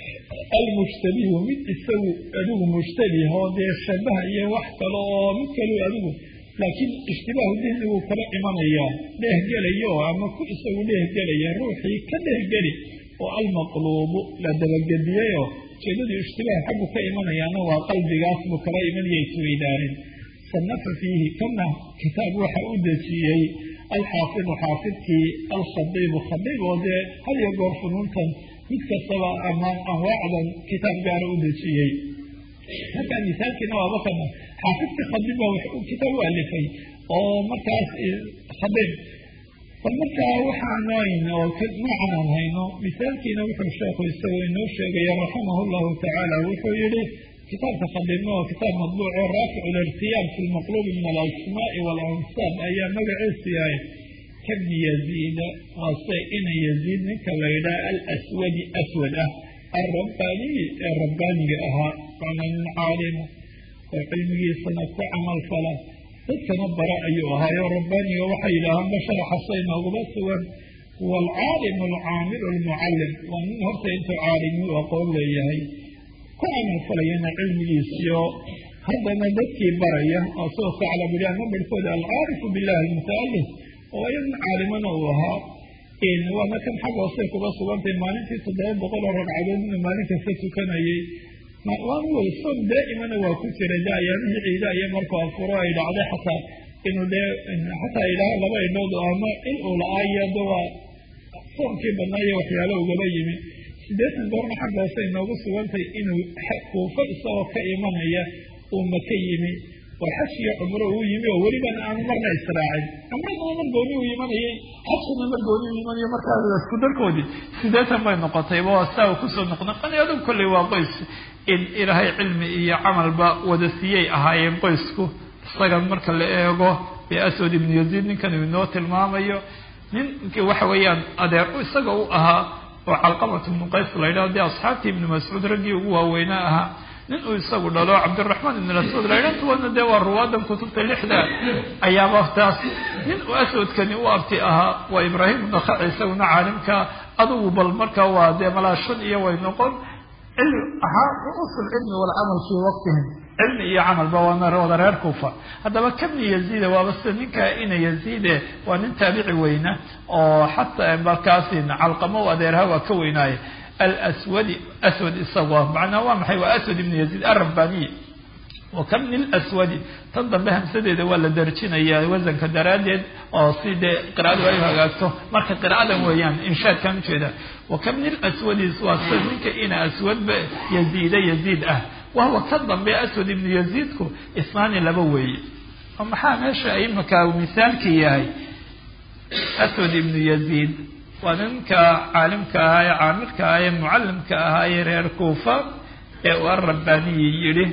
almushtabihu mid isagu adigu mushtabih oo dee shabaha iyo wax kale oo mid kalu adigu laakiin ishtibaahu dihnigu kala imanayaa dheehgelayo ama ku isagu dheehgelaya ruuxii ka dheehgeli oo almaqluubu la dabagediyayoo ujeedadii ishtibaah xaggu ka imanayaana waa qalbigaas buu kala imanaya isweydaarin sanafa fiihi kana kitaab waxa u dejiyey alxaafidu xaafidkii alkhadiibu khadiib oo dee had iyo goor funuuntan mid kastaba amaan anwaacdan kitaab gaara u dejiyey markaa misaalkiina waaba kana xaafidkii khadiib baa wax kitaab u alifay oo markaas khadiib bal markaa waxaanayn oo noocan aan hayno misaalkiina wuxuu sheekhu isagoo inoo sheegaya raximah llahu tacaala wuxuu yihi kitaabka khadiibna waa kitaab madbuuc oo raaficu lirtiyaab fi lmaqluubi min alasmaai walansaab ayaa magaciisu yahay kabni yaziida waase ina yaziid ninka la yidhaha alaswadi aswad ah alrabbaaniyi ee rabbaaniga ahaa waana nin caalima oo cilmigiisana ku camal fala dadkana bara ayuu ahaayo rabbaaniga waxay yidhaahaan basharaxasa inooguma sugan huwa alcaalimu alcaamilu almucallim waa nin horta intuu caalimi u aqoon leeyahay ku camal falayana cilmigiisiyo haddana dadkii baraya oo soo sacla buli ama barhkooda alcaarifu billahi almutaalif oo iyadan caalimana uu ahaa waana kan xag hoosay kuga sugantay maalintii toddoba boqol oo ragcadood inuu maalin kasta tukanayay waanu wey soom daa'imana waa ku jiray de ayaamihii ciida iyo markuu afuro ay dhacday xataa inuu dee xataa idhaaha laba indhood ama il uu la-aa iyo de waa soomkii badnaayo waxyaalo ugaba yimi siddeetan goorna xagga hoose inoogu sugantay inuu kuufo isagoo ka imanaya uu maka yimi oo xaj iyo cumro uu yimi oo welibana aanu marna israacin cumradana mar gooni uu imanayay xajkana mar gooni uu imanayo markaa isku darkoodii sideetan bay noqotayba waa saa uu kusoo noqnoqonay adugu kolley waa qoys in ilaahay cilmi iyo camalba wada siiyey ahaayeen qoysku isaga marka la eego be aswad ibnu yaziid ninkan uu inoo tilmaamayo ninki waxa weeyaan adeer isaga u ahaa oo calqamat ibnu qays la yidhaho dee asxaabtii ibnu mascuud raggii ugu waaweynaa ahaa nin uu isagu dhalo cabdiraxmaan ibn aswad laydhantuwana dee waa ruwaadan kutubta lixda ayaaba taas nin uu aswadkani u abti ahaa waa ibraahim nakaci isaguna caalimka adugu bal marka waa dee malaa shan iyo way noqon cilmi ahaa ru'usul cilmi walcamal fii waqtihim cilmi iyo camalba waana wada reer kuufa haddaba kabni yaziida waaba sida ninka ina yaziide waa nin taabici weyna oo xataa markaasin calqamo u adeerha waa ka weynaaye alswadi aswad isagoo macnaa waa maxay waa aswad ibnu yaziid arabaniy wa kabni lswadi tan dambe hamsadeeda waa la darjinaya wasanka daraaddeed oo si dee qiraadu ay hagaagto marka qiraadan weeyaan inshaadkan ujeeda wa kabni lswadi waa sida ninka ina aswadba yaziida yaziid ah wahuwa ka dambe aswad ibnu yaziidku isnaani laba weeye oo maxaa meesha imika misaalkii yahay aswad ibnu yaziid waa ninka caalimka ahaa ee caamirka ahaa ee mucallimka ahaa ee reer kuufa ee uu arabaniyi yidhi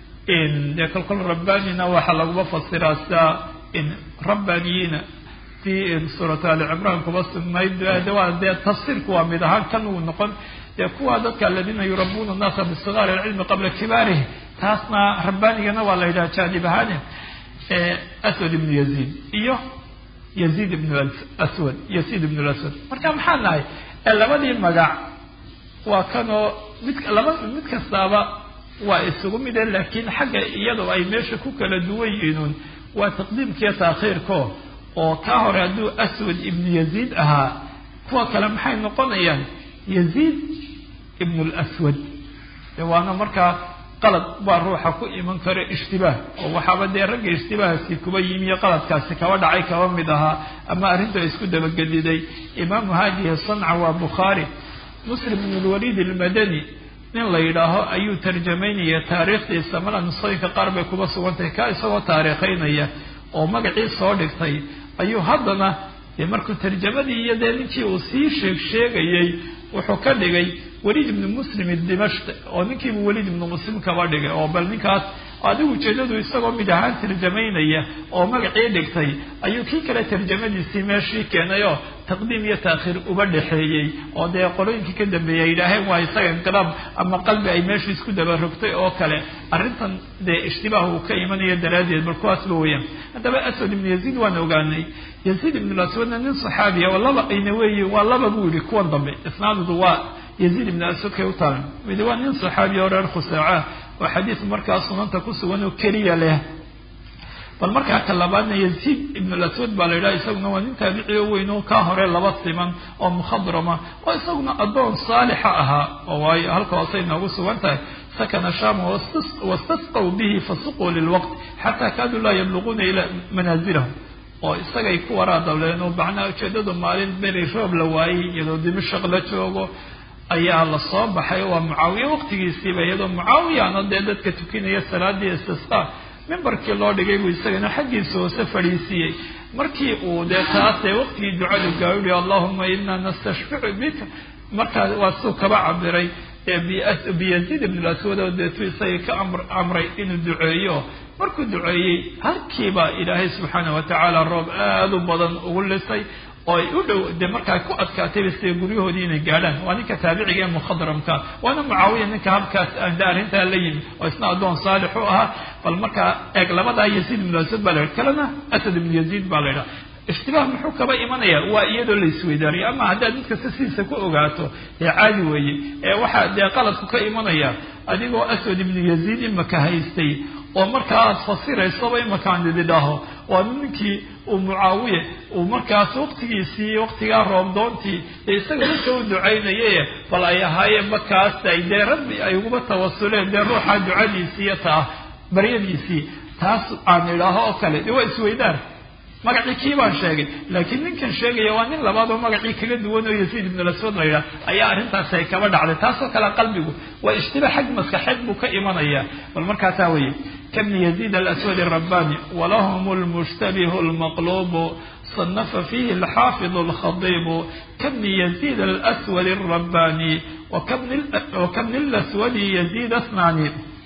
dee kolkol rabbanina waxaa laguma fasiraa sidaa rabbaniyiina ti suurat ali cimraan kuba sugnayd de waa dee tafsiirku waa mid ahaan kan uu noqon dee kuwa dadka aladiina yurabuuna nnaasa bisigaari alcilmi qabla kibaarihi taasna rabbanigana waa la yidhaha jaanib ahaane aswad ibnu yaziid iyo yaziid ibnu aswad yaziid ibnu laswad marka maxaa nahay labadii magac waa kanoo mid laba mid kastaaba waa isugu mide laakiin xagga iyadoo ay meesha ku kala duwan yihiin waa taqdiimkiiyo taakhiirko oo kaa hore hadduu aswad ibnu yaziid ahaa kuwa kale maxay noqonayaan yaziid ibnu lswad de waana markaa qalad baa ruuxa ku iman kara ishtibaah oo waxaaba dee ragga ishtibaahasi kuba yimi iyo qaladkaasi kaba dhacay kaba mid ahaa ama arrinta isku dabagediday imaamu haadihi sanca waa bukhaari muslim ibn lwaliid almadani nin la yidhaaho ayuu tarjamaynaya taariikhdiisa mala nusooyinka qaar bay kuba sugantahay ka isagoo taariikhaynaya oo magacii soo dhigtay ayuu haddana dee markuu tarjamadii iyo dee ninkii uu sii sheeg sheegayay wuxuu ka dhigay weliid ibnu muslim dimashq oo ninkiibu weliid ibnu muslim kaba dhigay oo bal ninkaas adigu ujeedadu isagoo mid ahaan tarjamaynaya oo magacii dhigtay ayuu kii kale tarjamadiisii meeshii keenay oo taqdiim iyo taakhiir uba dhexeeyey oo dee qolooyinkii ka dambeeyey ay yidhaaheen waa isaga inqilaab ama qalbi ay meesha isku dabarogtay oo kale arrintan dee ishtibaah uu ka imanayo daraaddeed bal kuwaasba weeyaan haddaba aswad ibnu yaziid waan ogaanay yaziid ibnu aswadna nin saxaabiya oo laba ayna weeyi waa laba buu yihi kuwan dambe isnaadudu waa yaziid ibnu aswadkay u taalan midi waa nin saxaabiya oo reer khusaaca oo xadiis markaa sunanta ku sugan oo keliya leh bal markaa ka labaadna yaziid ibn laswad baa la yidhaha isaguna waa nin taabici oo weyn oo kaa hore laba siman oo mukhadrama oo isaguna addoon saalixa ahaa oo waayo halka hoosey noogu sugan tahay sakana shama wastasqaw bihi fasuquu lilwaqt xataa kaaduu laa yabluquuna ilaa manaazilahum oo isagay ku waraadableen oo macnaha ujeedadu maalin beri roob la waayey iyadoo dimashaq la joogo ayaa la soo baxay waa mucaawiya waqtigiisiiba iyadoo mucaawiyana dee dadka tukinaya salaadii istisqa mimbarkii loo dhigay buu isagana xaggiisa hoose fadhiisiiyey markii uu dee taasee waqtigii ducadu gaayuhi allahuma inaa nastashficu bika markaa waa suu kaba cabiray biyaziid ibn laswad oo deetu isagii ka amray inuu duceeyo markuu duceeyey halkiiba ilaahay subxaana watacaala roob aada u badan ugu lisay oo ay u dhow dee markaa ku adkaatayba sida guryahoodii inay gaadhaan waa ninka taabiciga ee mukhadramka waana mucaawiya ninka halkaas ande arrintaa la yimi oo isna addoon saalix u ahaa bal markaa eeg labadaa yaziid ibnu asad baa la yidhi kalena asad ibnu yaziid baa la yidhaha ishtibaah muxuu kaba imanaya waa iyadoo la isweydaariyo ama haddaad mid kasta sidiisa ku ogaato ee caadi weeye ee waxaa dee qaladku ka imanaya adigoo aswad ibnu yaziid imaka haystay oo markaas fasiraysaba imakaan ididhaho waa ninkii uu mucaawiye uu markaas waqtigiisii waqtigaa roobdoontii ee isaga dadka u ducaynaye bal ay ahaayeen markaas ay dee rabbi ay uguba tawasuleen dee ruuxa ducadiisiiyo taa baryadiisii taas aan idhaaho oo kale de waa isweydaan magacii kii baan sheegay laakiin ninkan sheegaya waa nin labaad oo magacii kaga duwan oo yaziid ibn laswad la yidhaah ayaa arrintaasi ay kaba dhacday taasoo kale qalbigu waa ishtiba xag maskaxeed buu ka imanaya bal markaasaa weye kabni yaziid alaswad arabbani walahum lmushtabihu lmaqlubu صنف فيه الحافظ الخطيب كابن يزيد الأسود الرباني وكابن, وكابن الأسود يزيد اثنان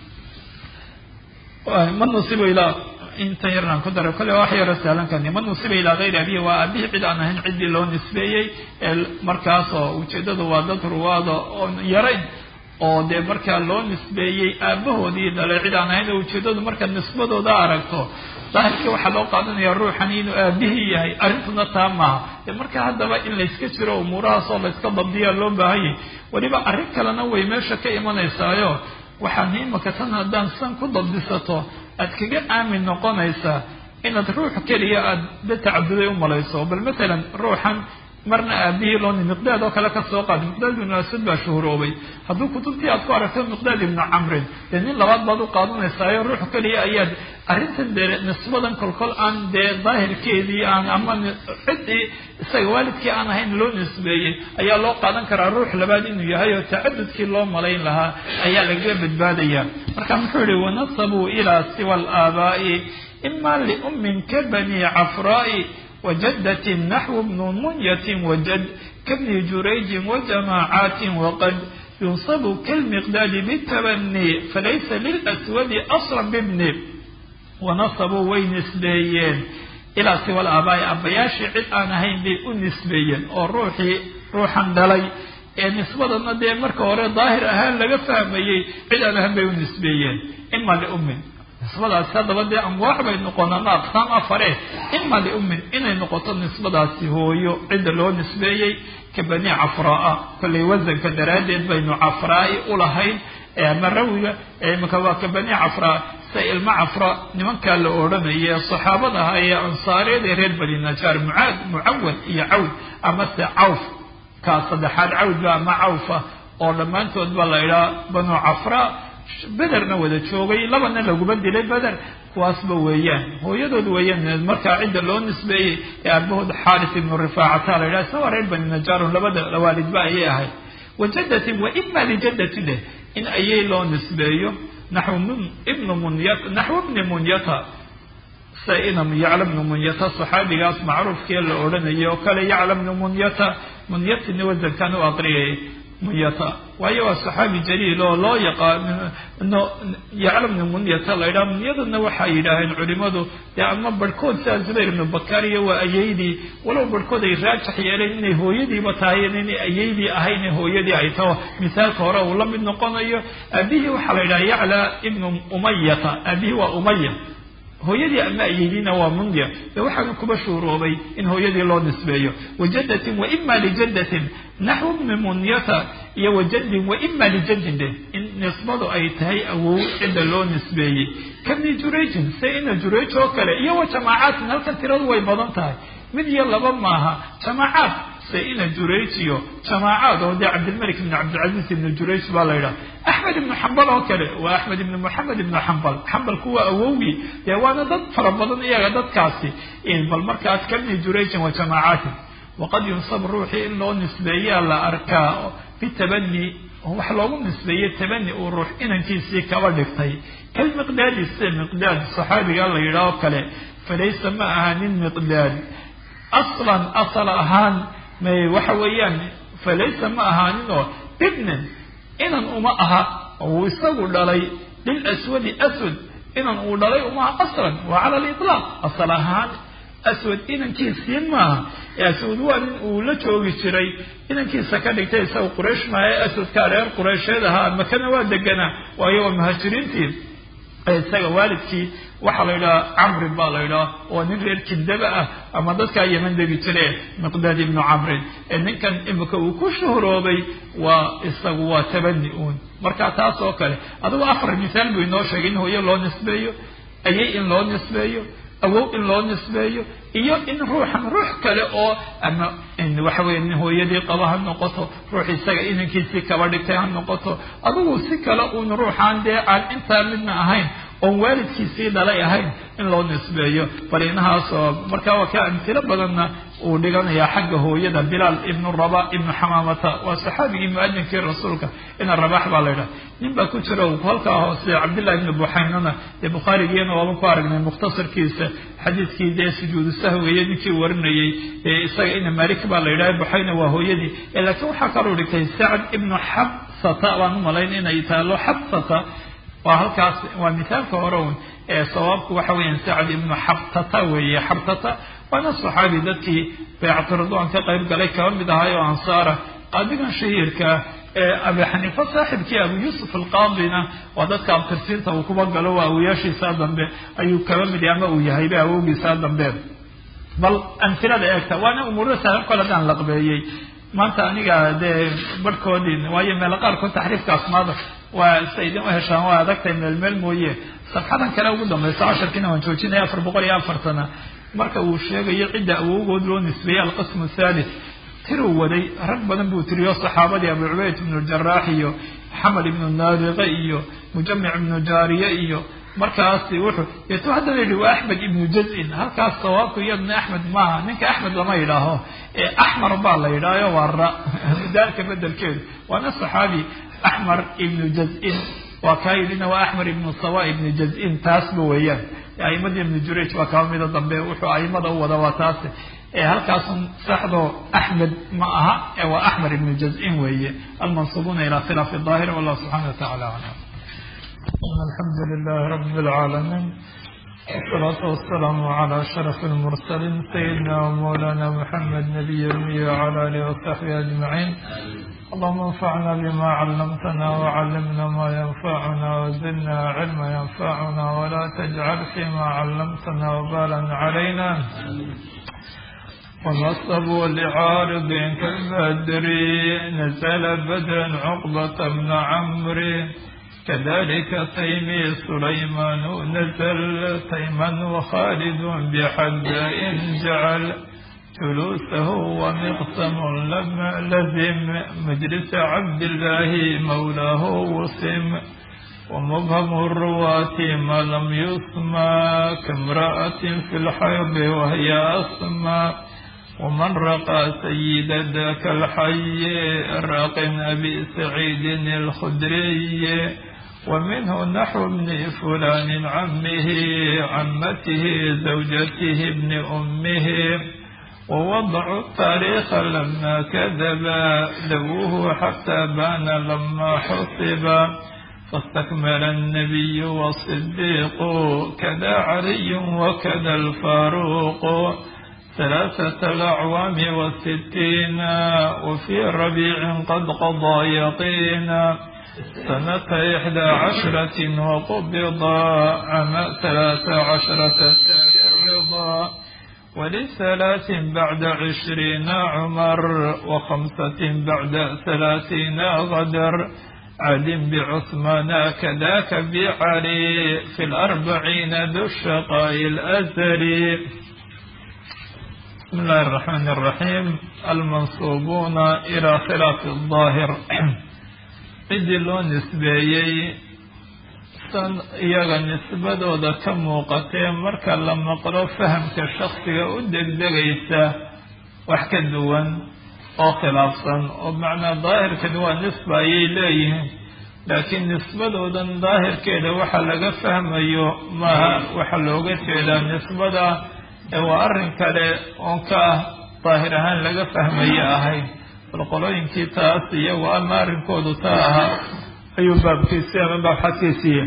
من نصب إلى inta yaraan ku daray kole wax yaro sahlankan man nusiba ilaa hayri abihi waa abihi cid aan ahayn ciddii loo nisbeeyey markaasoo ujeedadu waa dad ruwaada oon yarayn oo dee markaa loo nisbeeyey aabahoodii dhalay cid aan ahayn oo ujeedadu markaad nisbadooda aragto daahirkii waxaa loo qaadanaya ruuxani inuu aabihii yahay arrintuna taa maaha dee marka haddaba in layska jiro umuurahaas oo layska dabdiyaa loo baahanyay weliba arrin kalena way meesha ka imanaysaayo waxaad imaka tan haddaan san ku dabdisato aad kaga aamin noqonaysaa inaad ruux keliya aada da tacabuday u malayso bal matalan ruuxan marna aabihii loo miqdaad oo kale ka soo qaad miqdaad ibnu asad baa shuhuroobay hadduu kutubtii aad ku aragto miqdaad ibnu camrin dee nin labaad baad u qaadanaysaao ruux keliya ayaad arrintan dee nisbadan kolkol aan dee daahirkeedii aan ama ciddii isaga waalidkii aan ahayn loo nisbeeyey ayaa loo qaadan karaa ruux labaad inuu yahay oo tacadudkii loo malayn lahaa ayaa lagaga badbaadaya marka muxuu yihi wanasabuu ilaa siwa alaabaa'i ima liummin ka bani cafraa'i وجدة نحو بن منية وجد كابن جريج وجماعات وقد ينصب كالمقداد بالتبني فليس للأسود أصلا بابن ونصبوا وين نسبيين إلى سوى الآباء أبياشي عد أنا هين بي نسبيين أو روحي روحا دلي ee nisbadana dee marka hore daahir ahaan laga fahmayey cid aan ahaan bay u nisbeeyeen ima liummin nisbadaasi haddaba dee amwaax bay noqon ama aqsaam afare ima liummin inay noqoto nisbadaasi hooyo cidda loo nisbeeyey ka bani cafraa kollay wasanka daraaddeed baynu cafraai ulahayn ama rawiga imika waa ka bani cafraa sida ilmo cafra nimankaa la odhanaya saxaabada ahaa ee ansaareed ee reer bani najaar mucaad mucawad iyo cawd ama se cawf kaa saddexaad cawdba ama cawfa oo dhammaantood ba la idhaha banu cafraa bederna wada joogay labana laguma dilay beder kuwaasba weeyaan hooyadood weeyaan markaa cidda loo nisbeeyey ee aabahood xaaris ibnu rifaacata la yidhaha isna waa reer bani najaarun labada waalidba ayay ahayd wajadatin wa ima lijadati leh in ayay loo nisbeeyo naxw ibnu munyat naxw ibni munyata sa inam yacla bnu munyata saxaabigaas macruufkee la odhanayay oo kale yacla bnu munyata munyatini wasankan u aqriyay munyata waayo waa saxaabi jaliil oo loo yaqaano yacla bnu munyata la yidhaha munyadana waxay yidhaaheen culimadu dee ama barhkood sidaa zubayr ibnu bakariya waa ayeydii walow barhkood ay raajax yeeleen inay hooyadiiba tahay inay ayeydii ahayn hooyadii ay taho misaalka hore uu la mid noqonayo aabihii waxaa la yidhaha yacla ibnu umayata aabihii waa umaya hooyadii ama ayeydiina waa munya de waxaanu kuba shuuroobay in hooyadii loo nisbeeyo wajadatin wa ima lijadatin naxwu bni munyata iyo wajadin wa ima lijadin de in nisbadu ay tahay awow cidda loo nisbeeyey kabni jurayjin se ina jurayj oo kale iyo wa jamaacatin halkan tiradu way badan tahay mid iyo laba maaha jamaacaad se ina jurayj iyo jamaacaad oo dee cabdilmalik ibn cabdilcaziz ibnu jurayj baa la yidhaha axmed ibnu xambal oo kale waa axmed ibnu moxamed ibnu xambal xambalku waa awowgii dee waana dad fara badan iyaga dadkaasi bal markaas kabni jurayjin wa jamaacatin waqad yunsab ruuxii in loo nisbeeyaa la arkaa bitabani wax loogu nisbeeyey tabani uu ruux inankiisii kaba dhigtay kalmiqdaadi sida miqdaad saxaabiga la yidhaho kale falaysa ma aha nin miqdaad aslan asal ahaan may waxa weeyaan falaysa ma ahaaninoo ibnan inan uma aha uu isagu dhalay lilaswadi aswad inan uu dhalay uma aha aslan waa cala aliطlaaq asal ahaan aswad inankiisii maaha ee aswad waa nin uu la joogi jiray inankiisa ka dhigtay isaga quraysh maaha ee aswadkaa reer quraysheed ahaa makana waa deganaa waayo waa muhaajiriintii isaga waalidkii waxaa la yidhaha camrin baa la yidhaha oo nin reer kindaba ah ama dadkaa yeman degi jire miqdaad ibnu camrin ee ninkan imika uu ku shuhroobay waa isagu waa tabani uun marka taas oo kale adugu afar misaal buu inoo sheegay in hooyo loo nisbeeyo ayay in loo nisbeeyo awow in loo nisbeeyo iyo in ruuxan ruux kale oo ama waxa weye nin hooyadii qaba ha noqoto ruux isaga inankiisii kaba dhigtay ha noqoto adigu si kale uun ruuxaan dee aan intaa midna ahayn oon waalidkiisii dhalay ahayn in loo nisbeeyo bal inahaas oo marka waa ka amtilo badanna uu dhiganayaa xagga hooyada bilaal ibnu raba ibnu xamaamata waa saxaabigii muadinkii rasuulka ina rabax baa la yidhaha nin baa ku jira halkaa hoose cabdillahi ibnu buxaynana dee bukhaarigiina waaban ku aragnay mukhtasarkiisa xadiiskii dee sujuudu sahwigayo ninkii warinayey ee isaga ina malik baa la yidhaha buxayna waa hooyadii laakiin waxaa kaloo dhigtay sacd ibnu xabsata baan u malayn inay taalo xabsata waa halkaas waa misaalka hore un ee sawaabku waxa weeyaan sacd ibnu xabtata weeye xabtata waana saxaabi dadkii baycatu ridwaan ka qayb galay kaba mid ahay oo ansaara qaadigan shahiirkaa abi xaniifa saaxibkii abu yuusuf alqaadina waa dadka abtirsiinta uu kuba galo waa awoyaashiisaa dambe ayuu kaba mid ama uu yahayba awowgiisaa dambe bal amhilada eegta waana umuurada saaxiib kole haddaan laqbeeyey maanta aniga dee barhkoodii waayo meelo qaarkood taxriifka asmaada waa sa idin u heshaan waa adagtay meel meel mooye safxadan kale ugu dambaysa casharkiina waan joojinaya afar boqol iyo afartana marka uu sheegayo cidda awowgood loo nisbeeyey alqismu thalith tiruu waday rag badan buu tiriyo saxaabadii abu cubayd ibnu jaraax iyo xamed ibnu naariqe iyo mujamic ibnu jaariye iyo markaasi wuxuu yetu haddana yidhi waa axmed ibnu jazin halkaas sawaabku iyadna axmed maaha ninka axmed lama yidhaaho ee axmar baa la yidhaayo waa ra daalka bedelkeedu waana saxaabi axmar ibnu jazin waa kaa yidhina waa axmar ibnu sawa ibnu jazin taasba weeyaan aimadii ibnu jurayj waa kaba mida dambe wuxuu aimada u wada waa taasi halkaasun saxdo axmed ma aha ee waa axmar ibnu jazin weeye almansubuuna ila khilaafi daahir wallahu subxana wa tacala aclam alxamdu lilahi rabi اlcaalamiin wsalaatu wasalaamu cala ashraf اlmursaliin sayidina wmawlana muxamed nabiy lmiy wcala alihi wasaxbihi ajmaciin allahuma anfacna bima callamtana wcalimna ma yanfacuna wazidna cilma yanfacuna wla tajcal fima callamtana wbalan calayna ونصبوا لعارض كالبدر نزل بدرا عقبة بن عمرو كذلك تيمي سليمان نزل تيما وخالد بحد إن جعل جلوسه ومقسم لما لزم مجلس عبد الله مولاه وسم ومبهم الرواة ما لم يسمى كامرأة في الحيض وهي أسمى ومن رقى سيد ذاك الحي راق أبي سعيد الخدري ومنه نحو ابن فلان عمه عمته زوجته ابن أمه ووضع التاريخ لما كذب ذووه حتى بان لما حسب فاستكمل النبي والصديق كذا علي وكذا الفاروق ثلاثة الأعوام والستين وفي ربيع قد قضى يقينا سنة إحدى عشرة وقبض عام ثلاث عشرة الرضا ولثلاث بعد عشرين عمر وخمسة بعد ثلاثين غدر عد بعثمان كذاك بعلي في الأربعين ذو الشقاء الأزلي بسم الله الرحمن الرحيم المنصوبون إلى خلاف الظاهر cidii loo nisbeeyey san iyaga nisbadooda ka muuqatee marka la maqlo fahamka shaksiga u degdegaysa wax ka duwan oo khilaafsan oo macnaa daahirkan waa nisba ayay leeyihiin laakiin nisbadoodan daahirkeeda waxa laga fahmayo maaha waxa looga jeedaa nisbada ee waa arrin kale oon ka ah daahir ahaan laga fahmayo ahayd bal qolooyinkii taas iyagu ama arrinkoodu taa ahaa ayuu baabkiisii ama baabxadkiisiiya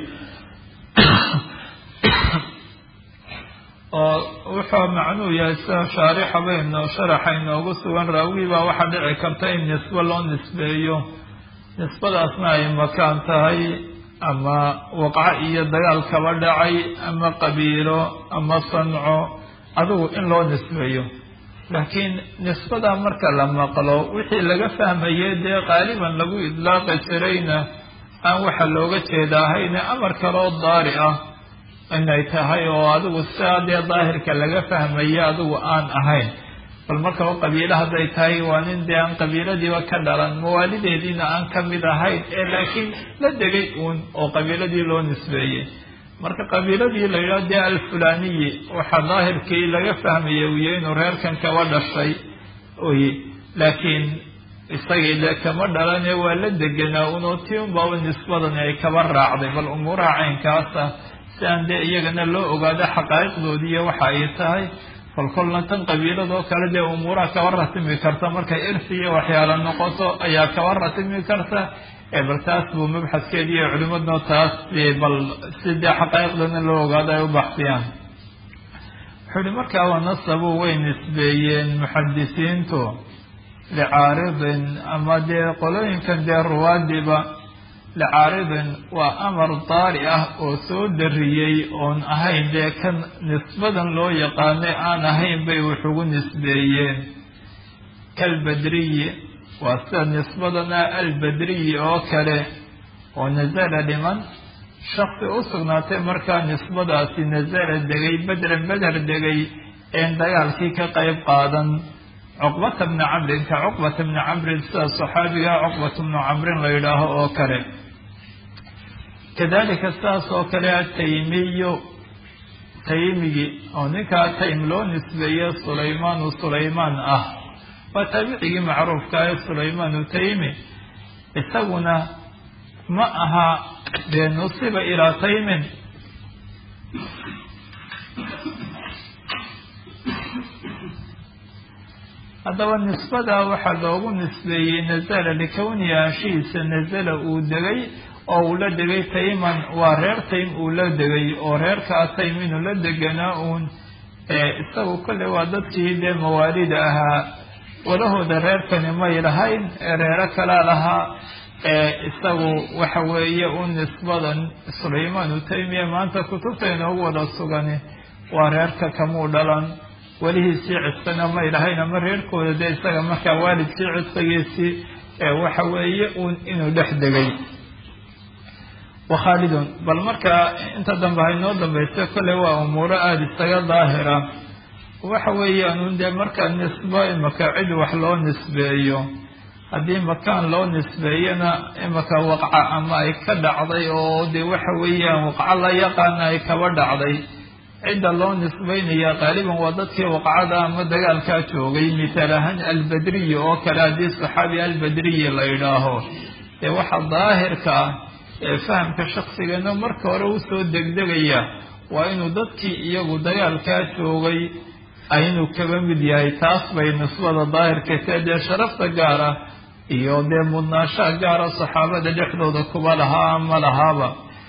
oo wuxuu macnuu yahay sida shaarixa bayno sharaxa inoogu sugan raawigii baa waxaa dhici karta in nisbo loo nisbeeyo nisbadaasna ay makaan tahay ama waqco iyo dagaal kaba dhacay ama qabiilo ama sanco adigu in loo nisbeeyo laakiin nisbadaa marka la maqlo wixii laga fahmayay dee qaaliban lagu idlaaqi jirayna aan waxa looga jeeda ahayne amar kaloo daari ah inay tahay oo adigu sidaa dee daahirka laga fahmayo adigu aan ahayn bal markaba qabiilo hadday tahay waa nin dee aan qabiiladiiba ka dhalan mawaalideediina aan ka mid ahayn ee laakiin la degay uun oo qabiiladii loo nisbeeyey marka qabiiladii la yidhaho dee alfulaniyi waxaa daahirkii laga fahmaya uya inuu reerkan kaba dhashay oye laakiin isagii dee kama dhalane waa la deganaa unoo tii unbaaba nisbadani ay kaba raacday bal umuuraha caynkaasa si aan dee iyagana loo ogaado xaqaa'iqdoodiiyo waxa ay tahay kolkolna tan qabiiladoo kale dee umuuraha kaba ratimi karta markay irsi iyo waxyaalo noqoto ayaa kaba ratimi karta bal taas buu mabxadkeedi iyo culimadno taas bal si dee xaqaa'iqdana loo ogaado ay u baxsiyaan wuxuu ihi markaa wanasabu way nisbeeyeen muxadisiintu licaaridin ama dee qolooyinkan dee ruwaadiba licaaridin waa amar daari ah oo soo dariyey oon ahayn dee kan nisbadan loo yaqaanay aan ahayn bay wax ugu nisbeeyeen kalbadriyi waa sida nisbadana albadriyi oo kale oo nasala dhiman shaksi u sugnaatay markaa nisbadaasi nasala degay bedran beder degay een dagaalkii ka qayb qaadan cuqbata bni camrin ka cuqbata bni camrin sida saxaabiga cuqbata bnu camrin la yidhaaho oo kale kadalika sidaas oo kale ataymiyu taymigi oo ninkaa taym loo nisbeeye sulaymaanu sulaymaan ah waa taabicigii macruufka ee sulaymaanu taymi isaguna ma aha dee nusiba ilaa taymin haddaba nisbadaa waxaa loogu nisbeeyey nazala likownihi anshihiisa nazala uu degay oo uu la degay tayman waa reer taym uu la degay oo reerkaa taym inuu la deganaa uun isagu kolley waa dadkii dee mawaalida ahaa walahooda reerkani may lahayn ee reero kalaa lahaa isagu waxa weeye u nisbadan sulaymaanu taymiya maanta kutubta inoogu wada sugani waa reerka kamuu dhalan welihiisii cidqina may lahayn ama reerkooda dee isaga markaa waalidkii cidqigiisii waxa weeye uun inuu dhex degay wakhaalidun bal markaa inta dambe haynoo dambaysa kolley waa umuuro aada isaga daahira waxa weeyaan un dee markaa nisbo imaka cid wax loo nisbeeyo haddii makaan loo nisbeeyana imaka waqca ama ay ka dhacday oo dee waxa weeyaan waqco la yaqaana ay kaba dhacday cidda loo nisbeynaya qaaliban waa dadkii waqcada ama dagaalkaa joogay mithaal ahaan albadriyi oo kale haddii saxaabi albadriyi la yidhaaho dee waxa daahirka ah ee fahamka shaksigana marka hore usoo degdegaya waa inuu dadkii iyagu dagaalkaa joogay inuu kaba mid yahay taas bay nisbada daahirka tee dee sharafta gaara iyo dee mudnaashaha gaara saxaabada dhexdooda kuba lahaa ama lahaaba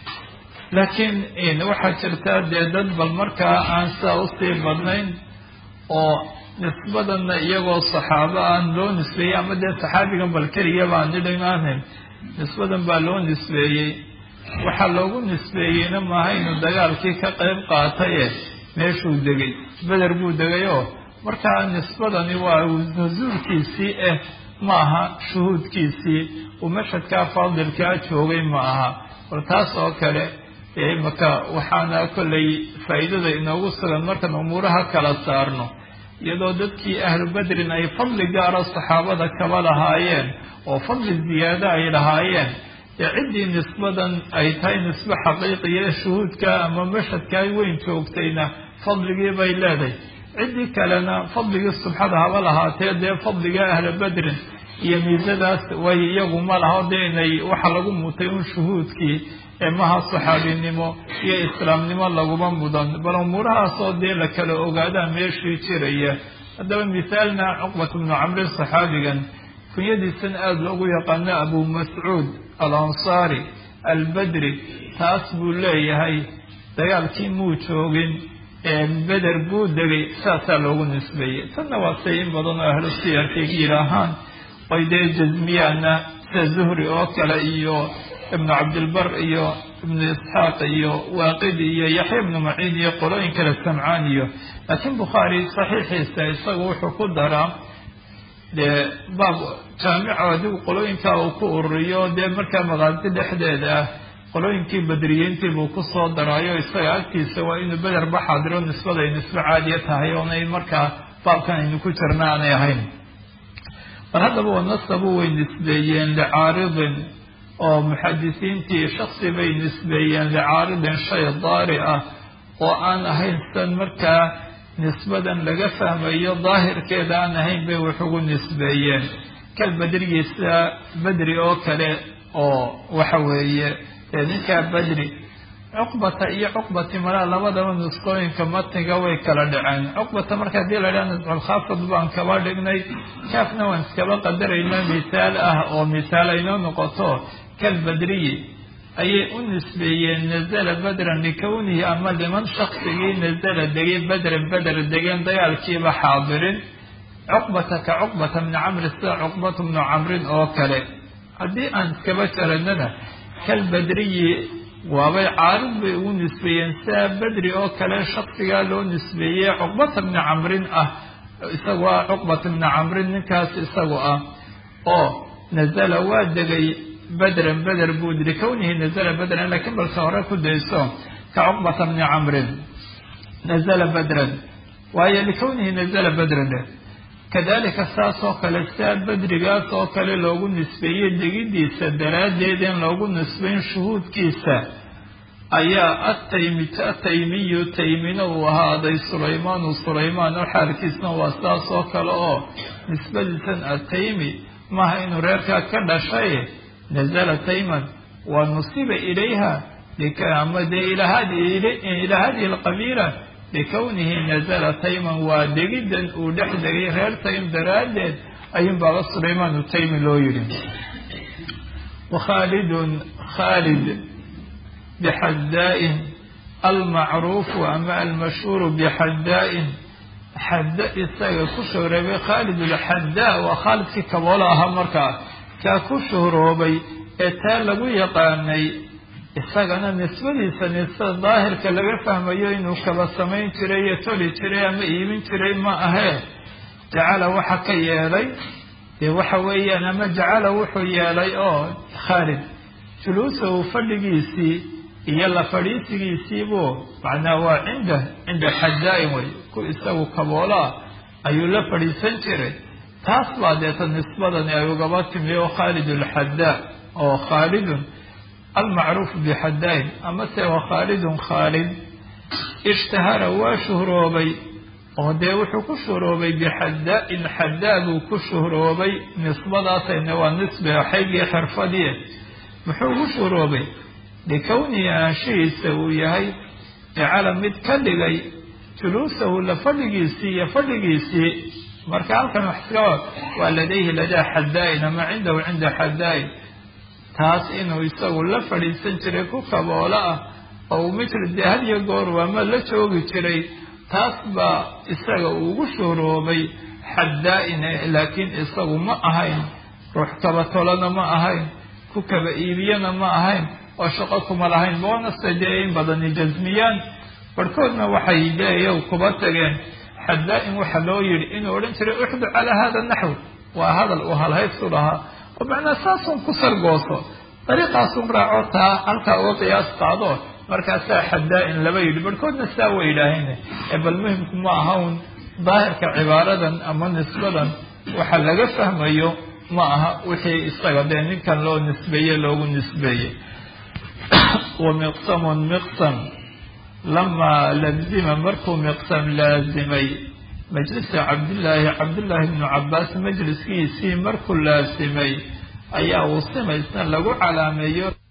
laakiin waxaa jirtaa dee dad bal markaa aan sidaa usii badnayn oo nisbadanna iyagoo saxaabo aan loo nisbeeyey ama dee saxaabigan bal keligaba aan nidhimaahayn nisbadan baa loo nisbeeyey waxaa loogu nisbeeyeyna maaha inuu dagaalkii ka qayb qaataye meeshuu degay beder buu degay oo markaa nisbadani waa nusuulkiisii ah ma aha shuhuudkiisii uu mashadkaa faadilkaa joogay ma aha bal taas oo kale imaka waxaana kollay faa'iidada inoogu sugan markaan umuuraha kala saarno iyadoo dadkii ahlu bedrin ay fadli gaara saxaabada kaba lahaayeen oo fadli ziyaado ay lahaayeen dee ciddii nisbadan ay tahay nisbe xaqiiqiya shuhuudka ama mashadkaa weyn joogtayna fadligii bay leedahay ciddii kalena fadligii subxada haba lahaatee dee fadliga ahla bedrin iyo miisadaas way iyagu ma laho dee inay waxa lagu mutay un shuhuudkii maha saxaabinimo iyo islaamnimo laguma mudan bal umuurahaasoo dee la kala ogaadaa meeshii jiraya haddaba mithaalna cuqbat bnu camrin saxaabigan kunyadiisan aada loogu yaqaano abu mascuud al ansaari albedri taas buu leeyahay dagaalkii muu joogin beder buu degay saasaa loogu nisbeeyey tanna waa say in badan oo ahlu siyarkay yidhaahaan oy dee jasmiyaana sida zuhri oo kale iyo ibnu cabdilbar iyo ibnu isxaaq iyo waaqidi iyo yaxya ibnu maciin iyo qolooyin kale samcaan iyo laakiin bukhaari saxiixiisa isagu wuxuu ku daraa dee baab jaamico adigu qolooyinkaa uu ku ururiyo dee markaa maqaasi dhexdeeda ah qolooyinkii badriyiintii buu kusoo daraayo isaga agtiisa waa inuu beder ba xaadiro nisbaday nisbe caadiya tahay oonay markaa baabkan aynu ku jirna aanay ahayn bal haddaba wanasabu way nisbeeyeen licaaridin oo muxadisiintii shaksi bay nisbeeyeen licaaridin shay daari ah oo aan ahayn san markaa nisbadan laga fahmayo daahirkeeda aan ahayn bay wax ugu nisbeeyeen kal bedrigiisa bedri oo kale oo waxa weeye ninkaa bedri cuqbata iyo cuqbati malaa labadaba nusqooyinka matniga way kala dhaceen cuqbata marka hadii la dhaha nasculkhaafid baan kaba dhignay kaafna waan iskaba qadarayna mithaal ah oo mithaal aynoo noqoto kal bedriyi ayay u nisbeeyeen nazala bedran likownihi ama liman shaksigii nazala degay bedran beder degeen dagaalkiiba xaadirin cuqbata ka cuqbata bni camri sida cuqbata bnu camrin oo kale haddii aan iskaba jaranana kalbadriyi waabay caarid bay ugu nisbeeyeen sidaa bedri oo kale shaksigaa loo nisbeeyey cuqbata bni camrin ah isagu ah cuqbata bni camrin ninkaas isagu ah oo nazala waa degay bedran beder buu likownihi nazala bedran laakiin balse hore ku dayso ka cuqbata bni camrin nazala bedran waayo likownihi nazala bedran kadalika saas oo kale sidaa bedrigaas oo kale loogu nisbeeyey degidiisa daraaddeed in loogu nisbayn shuhuudkiisa ayaa ataymi ataymiyu taymina uu ahaaday sulaymaanu sulaymaan oo xaalkiisna waa sidaas oo kale oo nisbadiisan ataymi maaha inuu reerkaa ka dhashay nazala tayman waa nusiba ilayha ama dee ilaa hadihi alqabiila likownihi nazala tayman waa degiddan uu dhex degay reer taym daraaddeed ayuun baaba sulaymaan utaymi loo yidhi wakhaalidun khaalid bixaddaa'in almacruufu ama almashhuuru bixaddaa'in xadda isaga ku shuhroobay khaalid alxaddaa waa khaalidkii kaboola ahaa markaa kaa ku shuhroobay ee taa lagu yaqaanay isagana nisbadiisa nisbada daahirka laga fahmayo inuu kaba samayn jiray iyo toli jiray ama iibin jiray ma ahee jacala waxa ka yeelay dee waxa weeyaan ama jacala wuxuu yeelay oo khaalid juluusahu fadhigiisii iyo la fadhiisigiisiibuu macnaa waa cinda cinda xaddaa-in wey ku isagu kaboolaa ayuu la fadhiisan jiray taas baa deeta nisbadani ay ugaba timi oo khaalid alxaddaa oo khaalidun almacruufu bixaddaa-in amase wa khaalidun khaalid ishtahara waa shuhroobay oo dee wuxuu ku shuhroobay bixaddaa-in xaddaa buu ku shuhroobay nisbadaasayna waa nisbe xaygii xirfadii muxuu ugu shuhroobay likownihi aanshihiisa uu yahay jacala mid ka dhigay juluusahu la fadhigiisii iyo fadhigiisii marka halkan wax iska waa ladayhi ladaa xaddaa-in ama cindahu cinda xaddaa-in taas inuu isagu la fadhiisan jiray ku kaboola ah oo mitl dee hadiyo goor waama la joogi jiray taas baa isaga uu ugu shuhroobay xaddaa-ine laakiin isagu ma ahayn ruux kaba tolana ma ahayn ku kaba iibiyana ma ahayn oo shaqo kuma lahayn boonasta dee in badani jasmiyaan barhkoodna waxay dee kuba tageen xaddaa-in waxa loo yidhi inuu odhan jiray uxdu calaa hada naxw waa hadal uu halhaysu lahaa oo macnaa saasun ku sargooso dariiqaasun raaco taa halkaa uga qiyaas qaado markaasaa xaddaa-in laba yidhi barhkoodna saa way yidhaaheen ee bal muhimku ma aha un daahirka cibaaradan ama nisbadan waxa laga fahmayo ma aha wixii isaga dee ninkan loo nisbeeye loogu nisbeeyey wa miqsamun miqsam lamaa lazima markuu miqsam laazimay majlisa cabdillaahi cabdullaahi bnu cabbaas majliskiisii markuu laasimay ayaa uu simaysna lagu calaameeyo